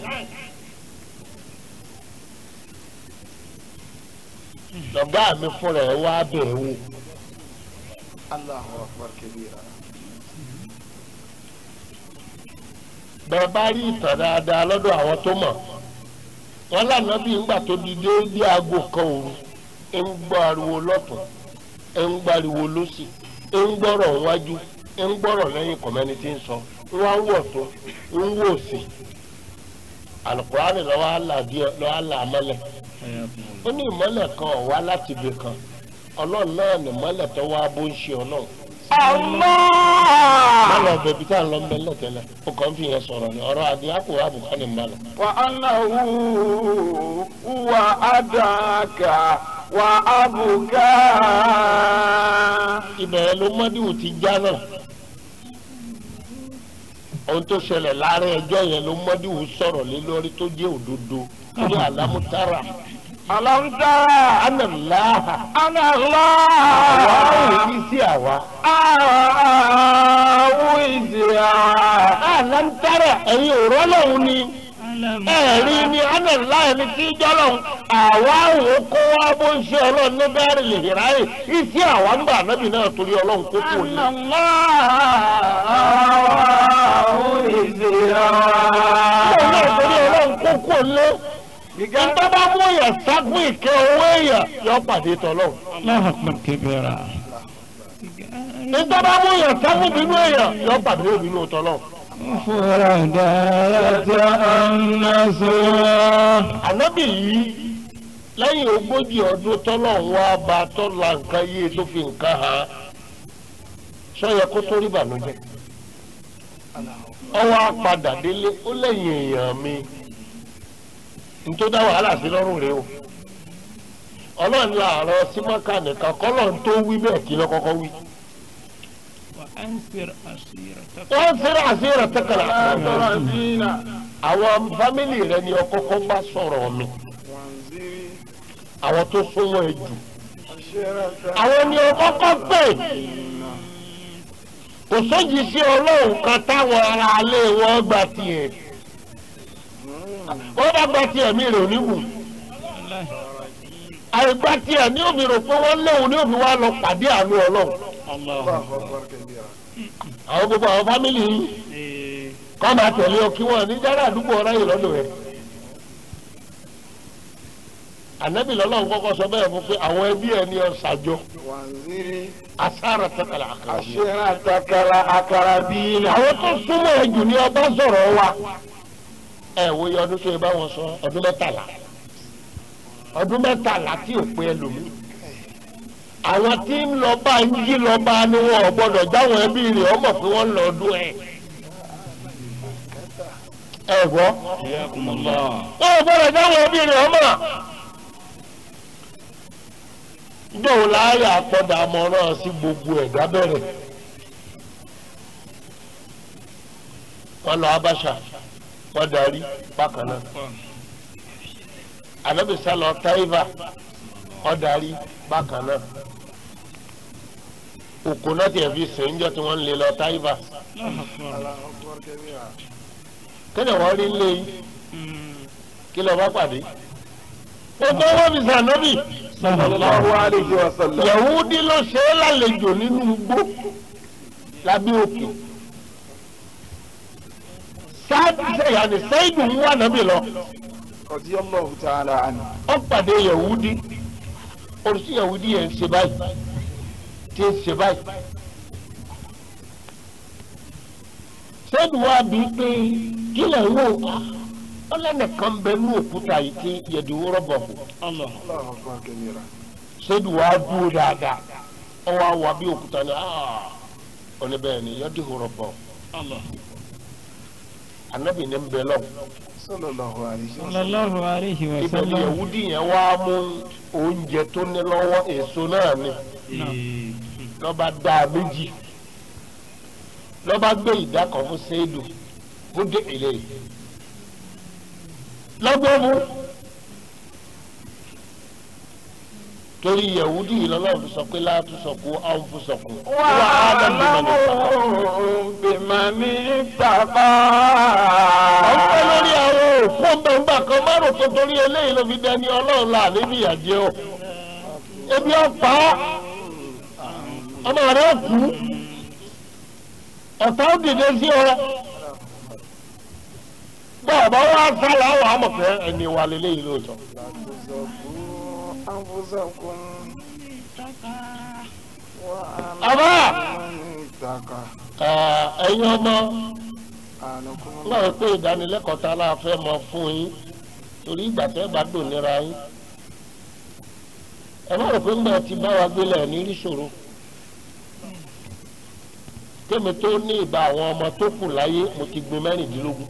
lọ́gá mi fúnra ẹ̀ wá bẹ̀rẹ̀ wò. Allahu akbar kabira. bẹ́ẹ̀ bá rí ìtàn dáadáa lọ́dọ̀ àwọn tó mọ̀ wọ́n lànà bí ńgbà tó di déédéé aago kan òru ń gbọ́ ariwo lọ́tún ń gbọ́ ariwo lọ́sì ń gbọ́rọ̀ wájú ń gbọ́rọ̀ lẹ́yìn kọ̀mẹ́ni tí ń sọ wọ́n á wọ̀ tó ń wò sí alukurani lọ́wọ́ àlà díẹ̀ lọ́wọ́ àlà mọ́lẹ̀ ó ní ìmọ́lẹ̀ kan ò wá láti ibì kan ọlọ́run náà ní ìmọ́lẹ̀ tó wá bó ń ṣe ọlọ́run mọ́lẹ̀ bẹ̀bí tá à ń lọ mẹ́lẹ̀ tẹ́lẹ̀ ó kàn ń fi yẹn sọ̀rọ̀ ní ọ̀rọ̀ àdìyàkù àbùkán ní mọ́lẹ̀. Wa annahu huwa adaka wa abuka. ibẹ̀ ló mọ́díwù ti já náà ohun tó ṣẹlẹ̀ láàrin ẹjọ́ yẹn ló mọ́díwù sọ̀rọ̀ lé lórí tó jẹ́ òdodo ní àlámútárà Alam tara ánàláhà anna àwa ò Allah rí sí àwa. awizira. àlámútárà ẹ̀yin ò rọ́lọ́hún ni ẹ̀rí ni ánàláhà ẹni tí í jọ́lọ́hún àwa ò kó wá bó ń ṣe ọlọ́run ní bẹ́ẹ̀rì lè ráyè iṣẹ́ àwa ń bà nábì náà torí ọlọ́run kó kú òní. ọlọ́run náà torí ọlọ́run kó kú òní. Ìjọba bá mú èèyàn ságun ìkẹ́ owó èèyàn yọ pàdé tọ́lọ́hún. Allah akbar kabira. Ìjọba mú èèyàn ságun bínú èèyàn yọ pàdé ìbínú tọ́lọ́hún. Fúradàtà ànásùrà. Ànábì yìí lẹ́yìn ogójì ọdún tọ́lọ́hún wá bá tọ́lá nǹkan yé tó fi nǹkan hàn. Sọ́yẹ kó tó rí bànújẹ́. Ọwọ́ apàdà délé ó lẹ́yìn èèyàn mi. Nítorí dá wàhálà sí lọ́rùn rẹ o. Ọlọ́run làárọ̀ símọ́kà nìkan kọ́lọ́run tó wí bẹ́ẹ̀ kí ló kọ́kọ́ wí. وأنفر أسيرتك wọ́n fẹ́rẹ̀ àṣírà tẹ́kọ̀lá. àwọn fámìlì rẹ ni ọkọ̀ọ̀kọ̀ bá sọ̀rọ̀ mi àwọn tó súnmọ́ ẹ jù àwọn ni ọkọ̀ọ̀kọ̀ pè kò sójì sí ọlọ́run kan táwọn ará alẹ́ wọn gbà tiẹ̀ wọ́n bá gbà tiẹ̀ mi rè oníwù والله àìgbà tiẹ̀ ní òbí rò pé wọ́n léwu ní òbí wa lọ pàdé àánú ọlọ́run الله àwọn gbogbo àwọn fámìlì yìí إيه. kọ́ máa tẹ̀lé ọ kí wọ́n ní jára àdúgbò ọ̀rá yìí lọ́dọ̀ rẹ̀. ànábì lọ́lọ́run kọ́kọ́ sọ bẹ́ẹ̀ fún pé àwọn ẹbí ẹ ní ọ̀sàjọ asára tẹ́kàlà àkàrà bí. àwọn tó súnmọ́ ẹ jù ní ọba sọ̀rọ̀ wa. ẹ wo iye ọdún tó yẹ bá wọn sọ ọdún mẹ́tàlá ọdún mẹ́tàlá tí ò pé ẹlòmíì àwọn tí ń lọ bá ń jí lọ bá ni wọn ò gbọdọ̀ jáwọn ẹbí rẹ̀ ọmọ pé wọ́n lọ ọdún ẹ̀. ẹ gbọ́ Ayakumullah. wọn ò gbọdọ̀ jáwọn ẹbí rẹ̀ ọmọ. dóò láàyè àpọ̀dà àmọ̀ràn sí gbogbo ẹ̀dá bẹ̀rẹ̀. wọ́n lọ Abáṣà wọ́n darí bákan náà. Ànábì sálọ Táífà wọ́n darí bákan náà. òkò náà tiẹ̀ fi sìn ń jọ tí wọ́n ń lé lọ Táífà. kíni wọ́n rí lé yìí kí lọ́ọ́ bá pàdé. gbogbo wọn fi sànọ́bì. sallallahu alayhi wa sallam. Yahudi ló ṣe é lálejò nínú igbó lábẹ́ òkè. sáàdì sẹ́yàní sẹ́yìdù ń wà nábì lọ. radiyallahu ta'ala anhu. ó pàdé Yahudi oríṣi Yahudi yẹn ń ṣe báyìí tí ń ṣe báyìí. sẹ́yìdù wa bí pé kí lè wò ó lẹ́nìkan bẹ ní òkúta yìí tí yẹ̀dùwó rọ̀bọ̀ kù Allah. Allahu akbar kabira. sẹ́dù wá dúró dáadáa ọwọ́ àwọn àbí òkúta ni aa ọ̀nà bẹ́ẹ̀ ni yọ́dí hùrọ̀ bọ̀ Allah. anabi ní bẹ lọ. sallallahu alayhi wa sallam. Sallallahu alayhi wa ibẹ̀ ni sallam. yahudi yẹn wá mú oúnjẹ tó ní lọ́wọ́ èso náà ni Eh, lọ́ba dá a méjì lọ́ba gbé ìdá kan fún sẹ́dù kó dé ilé yìí lọ́gbọ́n mú torí yahudi yìí lọ́lọ́run fi sọ pé láti sọ kó àwọn fún sọ kó. wa'lamu bimani ittaqa. ọ̀pẹ lórí àwọn òkú ọ̀bẹ̀ǹgbà kan márùn tó torí eléyìí ló fi dẹni ọlọ́run là níbi ìyàjẹ́ o. ebi ọ̀pá ọmọ rẹ̀ kú ọ̀tá ó dìde sí ọ. bọ́ọ̀ bá wá sálà wà á mọ̀ pé ẹni wà lélẹ́yìí lóòótọ́. anfusakum àbá ittaqa. ẹ̀, ẹ̀yin ọmọ anakum náà pé ìdánilẹ́kọ̀ọ́ tá a láà fẹ́ mọ fún yín torí ìgbà tẹ́ bá dùn níra yín ẹ má rò pé ńgbà tí bá wa gbélé ẹ̀ ní rí ṣòro kémi tó ní ìbá àwọn ọmọ tó kù láyé mo ti gbin mẹ́rìndínlógún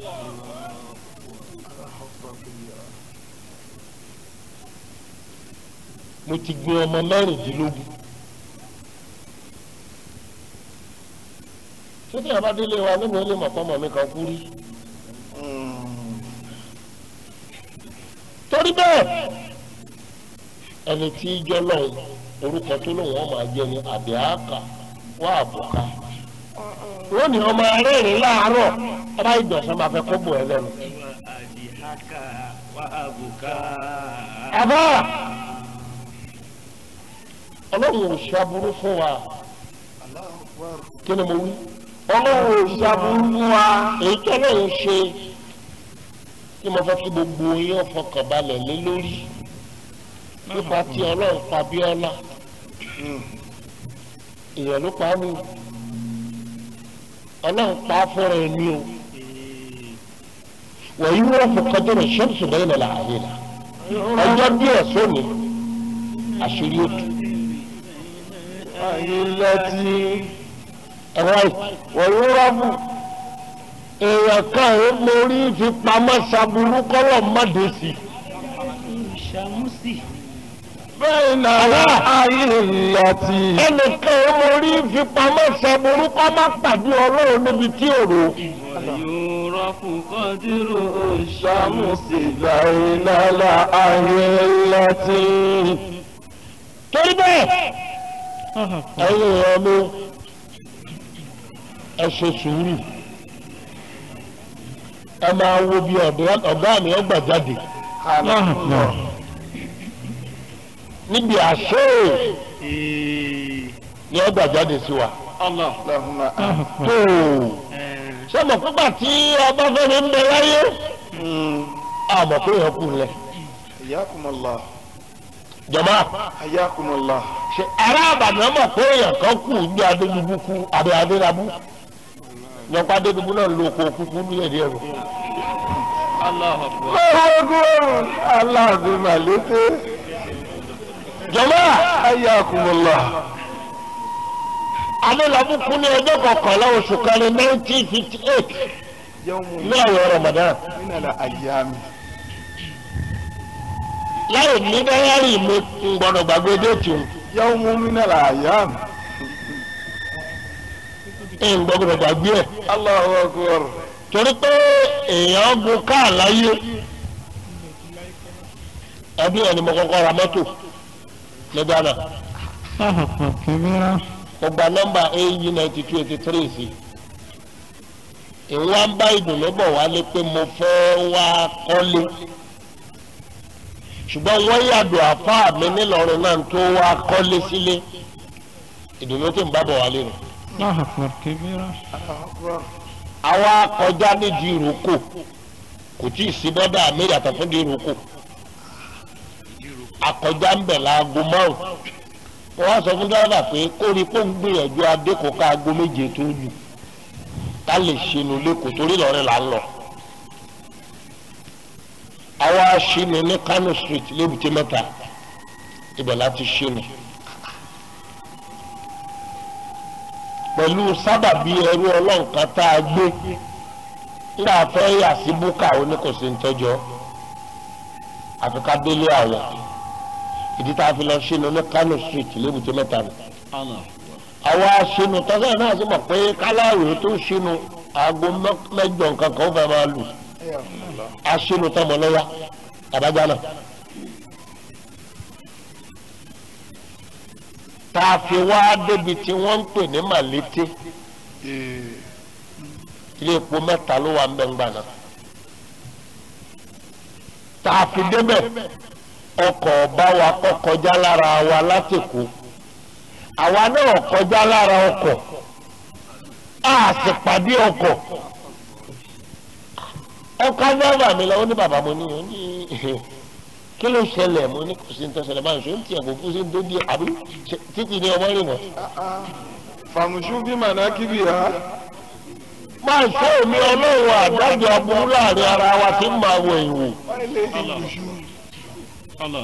mo ti gbin ọmọ mẹ́rìndínlógún ṣé tí a bá délé wa nínú ilé mọ̀kọ́mọ̀ mi kan kú rí. torí bẹ́ẹ̀ ẹni tí ijó lọ́hùn orúkọ tó lóun wọn máa jẹ ní àbíàkà wà àbùká wọ́n ní ọmọ arẹ́rìn láàárọ̀ ọba ìjọsìn máa fẹ́ kó bò ẹ lẹ́nu. Adihaka wa abuka. àbá ọlọ́run ò ṣàbùrú fún wa kí ni mo wí. ọlọ́run ò ṣàbùrú fún wa èyí tó lóun ṣe tí mo fẹ́ kí gbogbo yín fọkàn balẹ̀ lé lórí nípa tí ọlọ́run pa Bíọ́lá èèyàn ló pa á ní ọlọ́run pa á fúnra ẹ ní o wọ̀nyí wọ́n fọkàn tó rẹ̀ ṣẹ́ǹsì bẹ́ẹ̀ lọ́la àyè la ọjọ́ díẹ̀ sóni àṣírí òtù ayélujá ẹ̀rọ wọ̀nyúrọ́bù èèyàn kan ẹ̀ mórí fi pamọ́ ṣàbùrú kọ́lọ̀ mọ́dé sí i. Ṣàmùsì. bẹ́ẹ̀ náà ayélujá ẹnìkan ẹ̀ mórí fi pamọ́ ṣàbùrú kọ́ má pàdé ọlọ́run níbi tí òrò. Yòrọ̀kù kọ́dúró ṣàmùsì láìláìlá ayélujá torí bẹ́ẹ̀ ẹ̀yin èèyàn mi ẹ ṣe sùúrù ẹ máa wo bí ọ̀dọ́- ọ̀gá mi ọgbà jáde níbi àṣẹ ni ọgbà jáde sí wa Allah. Allahumma tó ṣé mo pípa tí ọba fẹ́mi ń bẹ láyé àmọ́ pé yẹn kù lẹ̀ ayakumullah jọ̀mọ́ ayakumullah ṣe ará àbàdàn mọ̀ pé èèyàn kan kù ní adédubú kú àbí adédabú yọpá adédubú náà lo oko kúkú ní èdè ẹ̀rọ. Allahu akbar. ọgọ́rùn-ún aláàbí màlété jọ̀mọ́ Ayakumullah. adélábùkún ní ọjọ́ kọkànlá oṣù kẹrin nineteen fifty eight Yawmun ní àwẹ̀ Ramadan minal ayyami. láì ní dáyárì mi ń gbọdọ̀ gbàgbé déètì òun Yawmun minal ayyami. ń gbọdọ̀ gbàgbé ẹ̀ Allahu akbar. torí pé èèyàn gun káà láyé ẹbí ẹni mo kọ́kọ́ ra mọ́tò ní Ghana الله أكبر كبيرا mo gba nọ́mbà AU ninety two eighty three sí ìwọ́n bá ìdùnnú bọ̀ wálé pé mo fẹ́ wá kọ́lé ṣùgbọ́n wọ́n yàdọ̀ àfáà mi nílọrin náà tó wá kọ́lé sílé ìdùnnú tó ń bá bọ̀ wálé nù. الله أكبر كبيرا Allahu akbar. àwa kọjá nídìí ìrókò kò tí ì sí bọ́dà mi yàtọ̀ fún ìdí ìrókò akọjá ń bẹ̀ láago márùn wọ́n wá sọ fún dọ́là pé kó rí kó ń gbìyànjú adékòó ká aago méje tó lù ká lè ṣẹnu lẹ́kọ̀ọ́ torí lọ́rẹ́ là ń lọ. àwa ṣìnì ní Kano street lébùté mẹ́ta ibẹ̀ láti ṣìnì. pẹ̀lú sábàbí ẹrú ọlọ́nkan tá a gbé nígbà fẹ́ yà sí búkà oníkòsí ntọ́jọ́ àfi ká délé àwọn ìdí tá a fi lọ ṣínú ní Kano street lébùté mẹ́ta nù. àwa ṣínú tọ́sán náà sì mọ̀ pé káláwé tó ṣínú aago mẹ́- mẹ́jọ nǹkan kan ó fẹ́ máa lù Ayakumullah. a ṣínú tọmọ lọ́yà àbájá náà. tá a fi wá débi tí wọ́n ń pè ní Màlété Eh, ilé epo mẹ́ta ló wà mbẹ́ngbà náà tá a fi débẹ̀ ọkọ̀ ọba wa kọ́ kọjá lára wa látẹ̀kọ́ àwa náà kọjá lára ọkọ̀ a sì pàdé ọkọ̀ ọkọ̀ adáwà mi lọ ó ní bàbá mo ní ó ní kí ló ṣẹlẹ̀ mo ní kò sí ní tó ṣẹlẹ̀ báyìí ṣó ń tiẹ̀ kò kú sí ní tó di àbí ṣe- títí ní ọmọ rìn wọ́n. ah, ah. Famshu bi manakibiha. máa ṣe èmi ọlọ́run àdájọ aburú láàrin ara wa tí ń máa wọ ìwò. Why lady Bushu? Allah.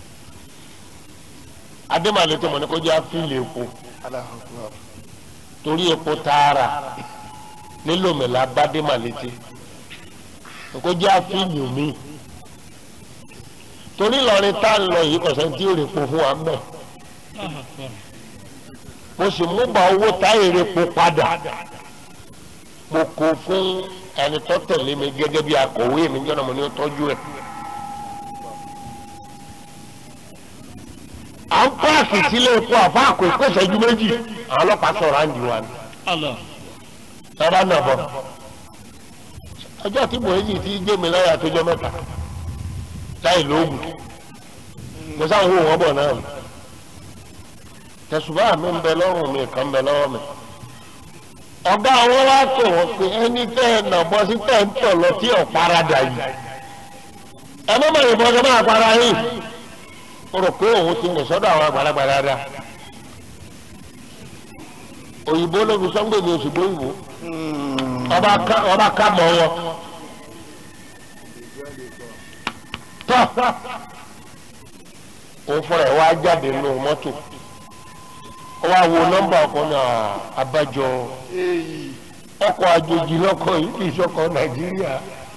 adémàlè tó mọ̀ ní kó jẹ́ àfíìlì epo Allahu akbar. torí epo tààrà nílòmìnira bá démàlè tí kó jẹ́ àfíìlì mi. torí Ìlọrin tá a lọ yìí kọ̀sẹ́ tí èrè epo fún wa mẹ́. Allah akbar. mo sì mú bá owó tá èrè epo padà. mo kó fún ẹni tó tẹ̀lé mi gẹ́gẹ́ bí akọ̀wé mi jọ́nà mo ní ó tọ́jú ẹ̀. à ń páàkì sílé epo àfa àkó ìkó ìṣẹ́jú méjì àwọn ọlọ́pàá sọ̀rọ̀ àǹdí wa ni Allah. sábà náà bọ̀ ọjọ́ tí bòyí ti gbé mi láyà àtọjọ́ mẹ́ta láì lóògùn mo sáwọn ohun wọn bọ̀ náà ni tẹ̀sùbá mi ń bẹ lọ́rùn mi kan ń bẹ lọ́wọ́ mi ọ̀gá àwọn wá pè wọ́n pé ẹni tẹ́ ẹ nà bọ́ sí tẹ́ ń tọ̀ lọ tí ọ̀ paradà yìí ẹ má má yìnbọn kẹ́ máa para yìí mo rò pé òun ti rìn sọ́dọ̀ àwọn àgbàlagbà dáadáa òyìnbó ló fi sọ́ngbè ní oṣù gbóyìnbó ọba ká ọba ká mọ́ wọn tọ́ òun fúnra ẹ̀ wá jáde nínú mọ́tò ó wá wo nọ́mbà ọkọ̀ náà abájọ Eyi. ọkọ̀ àjòjì lọ́kọ̀ yìí kì í ṣọkọ̀ nàìjíríà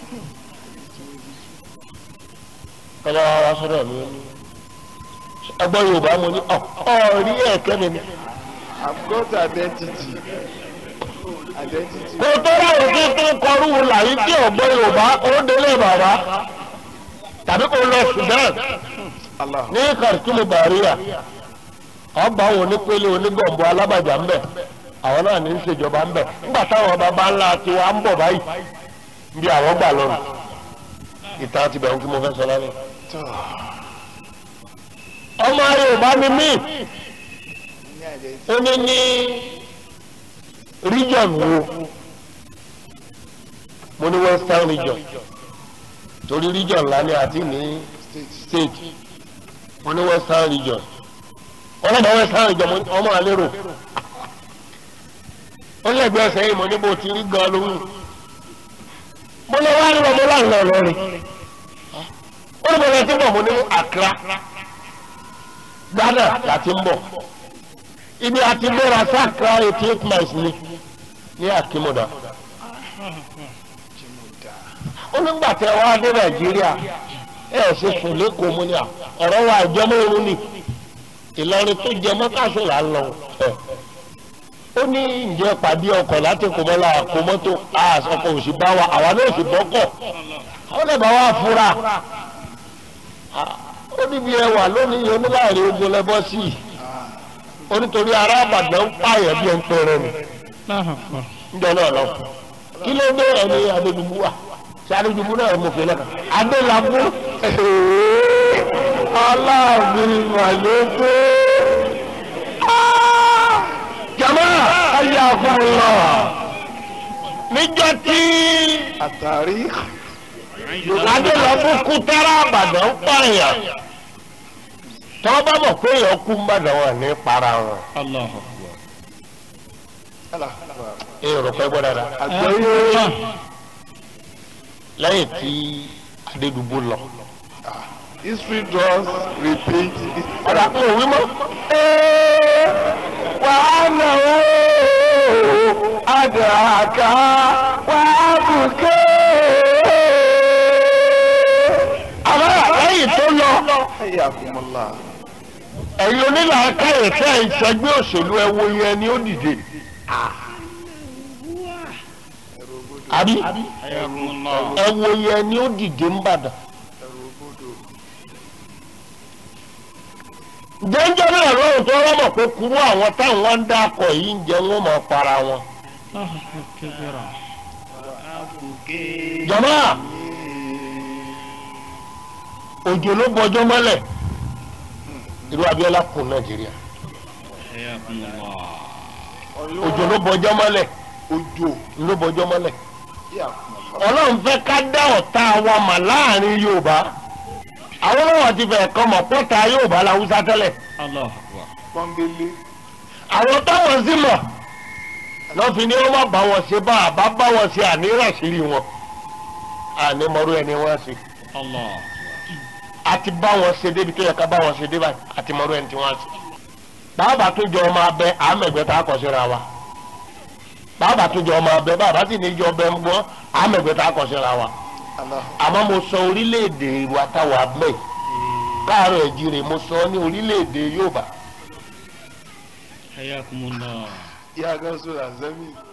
kọ́lá wa wá sọ́dọ̀ mi ó ní ẹgbọ́n yorùbá mo ní ọ ọ rí ẹ̀kẹ́ mi ni. I've got identity. Identity. kò tó láwọn tí tó ń kọrú làyí tí ọ̀gbọ́n yorùbá ó délé bàbá tàbí kò lọ sudan Allah. ní khartoum bàríà ọba àwọn onípele onígbọ̀nbọ alábàjá ń bẹ àwọn náà ní í ṣèjọba ń bẹ nígbà táwọn baba ńlá tiwa ń bọ̀ báyìí bí àwọn gbà lọ́nà ìtàn ti bẹ̀rù kí mo fẹ́ sọ lálẹ́. ọmọ yorùbá ni mí Ní identity. ó ní ní region wo mo ní western region torí region ńlá ni àti ní State. state mo ní western region wọ́n lọ́mọ western region mo ní ọmọ àlérò wọ́n lẹ́gbẹ̀ẹ́ ẹsẹ̀ yìí mo ní bó ti rí gan lóhùn mo lọ wá nílò mo láǹlọ lọ́rin ó ní mo lọ sí bọ̀ mo ní Accra Ghana láti ń bọ̀ ibi àti gbéra sáàkà eighty eight miles ni ní Akimoda ó nígbà tẹ wá dé Nàìjíríà ẹ ẹ ṣe sùn lẹ́kọ̀ọ́ mu ni à ọ̀rọ̀ wa ìjọmọ́ irun ni Ìlọrin tó jẹ mọ́kàṣọ́ là ń lọ ẹ̀ ó ní ǹjẹ́ pàdé ọkọ̀ láti kò mọ́ la kò mọ́tò àṣọkọ̀ òsì bá wa àwa náà sì bọ́kọ̀ ó lè bá wa fura ó níbi ẹwà lónìí oníláàrin ogun lẹ́bọ́ sí i ó nítorí ará àbàdàn ń pààyàn bí ẹ ń pẹrẹ nù الله أكبر ńjọ náà lọ kí ló dé ẹni adédùbú wa ṣe adédùbú náà mo fi lẹ́ka adélabú aláàbí màlẹ́kọ́ jama ayé àfọlọ níjọ́ tí àtàrí adélabú kú tára àbàdàn ń pààyàn tọ́ bá mọ̀ pé èèyàn kú ń bàdàn wọn ní para wọn الله أكبر èrò pẹ́ gbọ́dọ̀ dáa. àgbẹ̀yẹ lẹ́yìn tí adédùbú lọ. history does repeat it. ọ̀dà kò wí mọ́. wà á nà ó àdàkà wà á bùkẹ́. àmọ́ lẹ́yìn tó lọ Hayyakumullah. ẹ̀yin onílà káyọ̀ tẹ́ ẹ̀ ń ṣẹgbẹ́ òṣèlú ẹ wo yẹn ni ó dìde. àbí حياكم الله ẹ wo yẹn ni ó dìde ń bàdàn. jẹ́njẹ́ náà lóhùn tó rọ́mọ̀ pé kúrú àwọn táwọn ń dákọ̀ yìí ń jẹ wọ́n máa para wọn. الله أكبر كبيرا jọ̀mọ́ òjò ló bọjọ́ mọ́lẹ̀ irú Abíọ́lá kù Nàìjíríà حياكم الله òjò ló bọjọ́ mọ́lẹ̀ Ojo. ló bọjọ́ mọ́lẹ̀ Hayyakumullah. Ọlọ́run fẹ́ ká dá ọ̀tá wa mà láàrin Yorùbá àwọn ọlọ́wọ́ ti fẹ́ kọ́ mọ̀ pọ́ta Yorùbá làwùsá tẹ́lẹ̀ الله أكبر Pọ́nbélé. àwọn táwọn sì mọ̀ lọ́fi ni wọ́n má bá wọn ṣe bá àbá bá wọn ṣe àníràṣírí wọn ànímọ̀rú ẹni wọ́n ṣe الله àti bá wọn ṣe débi tó yẹ ká bá wọn ṣe dé báyìí àti mọ̀rú ẹni tí wọ́n ṣe. bàbá tó jọ ọmọ abẹ àmẹ̀gbẹ́ tá a kọ̀ síra wa bàbá tó jọ ọmọ abẹ bàbá sì ní jọ ọbẹ̀ ń gbọ́ àmẹ̀gbẹ́ tá a kọ̀ síra wa. Allah. àmọ́ mo sọ orílẹ̀-èdè wa táwa mẹ́ káàárọ̀ ẹ̀jìrè mo sọ ní orílẹ̀-èdè Yorùbá حياكم الله Ya gan so la zemi.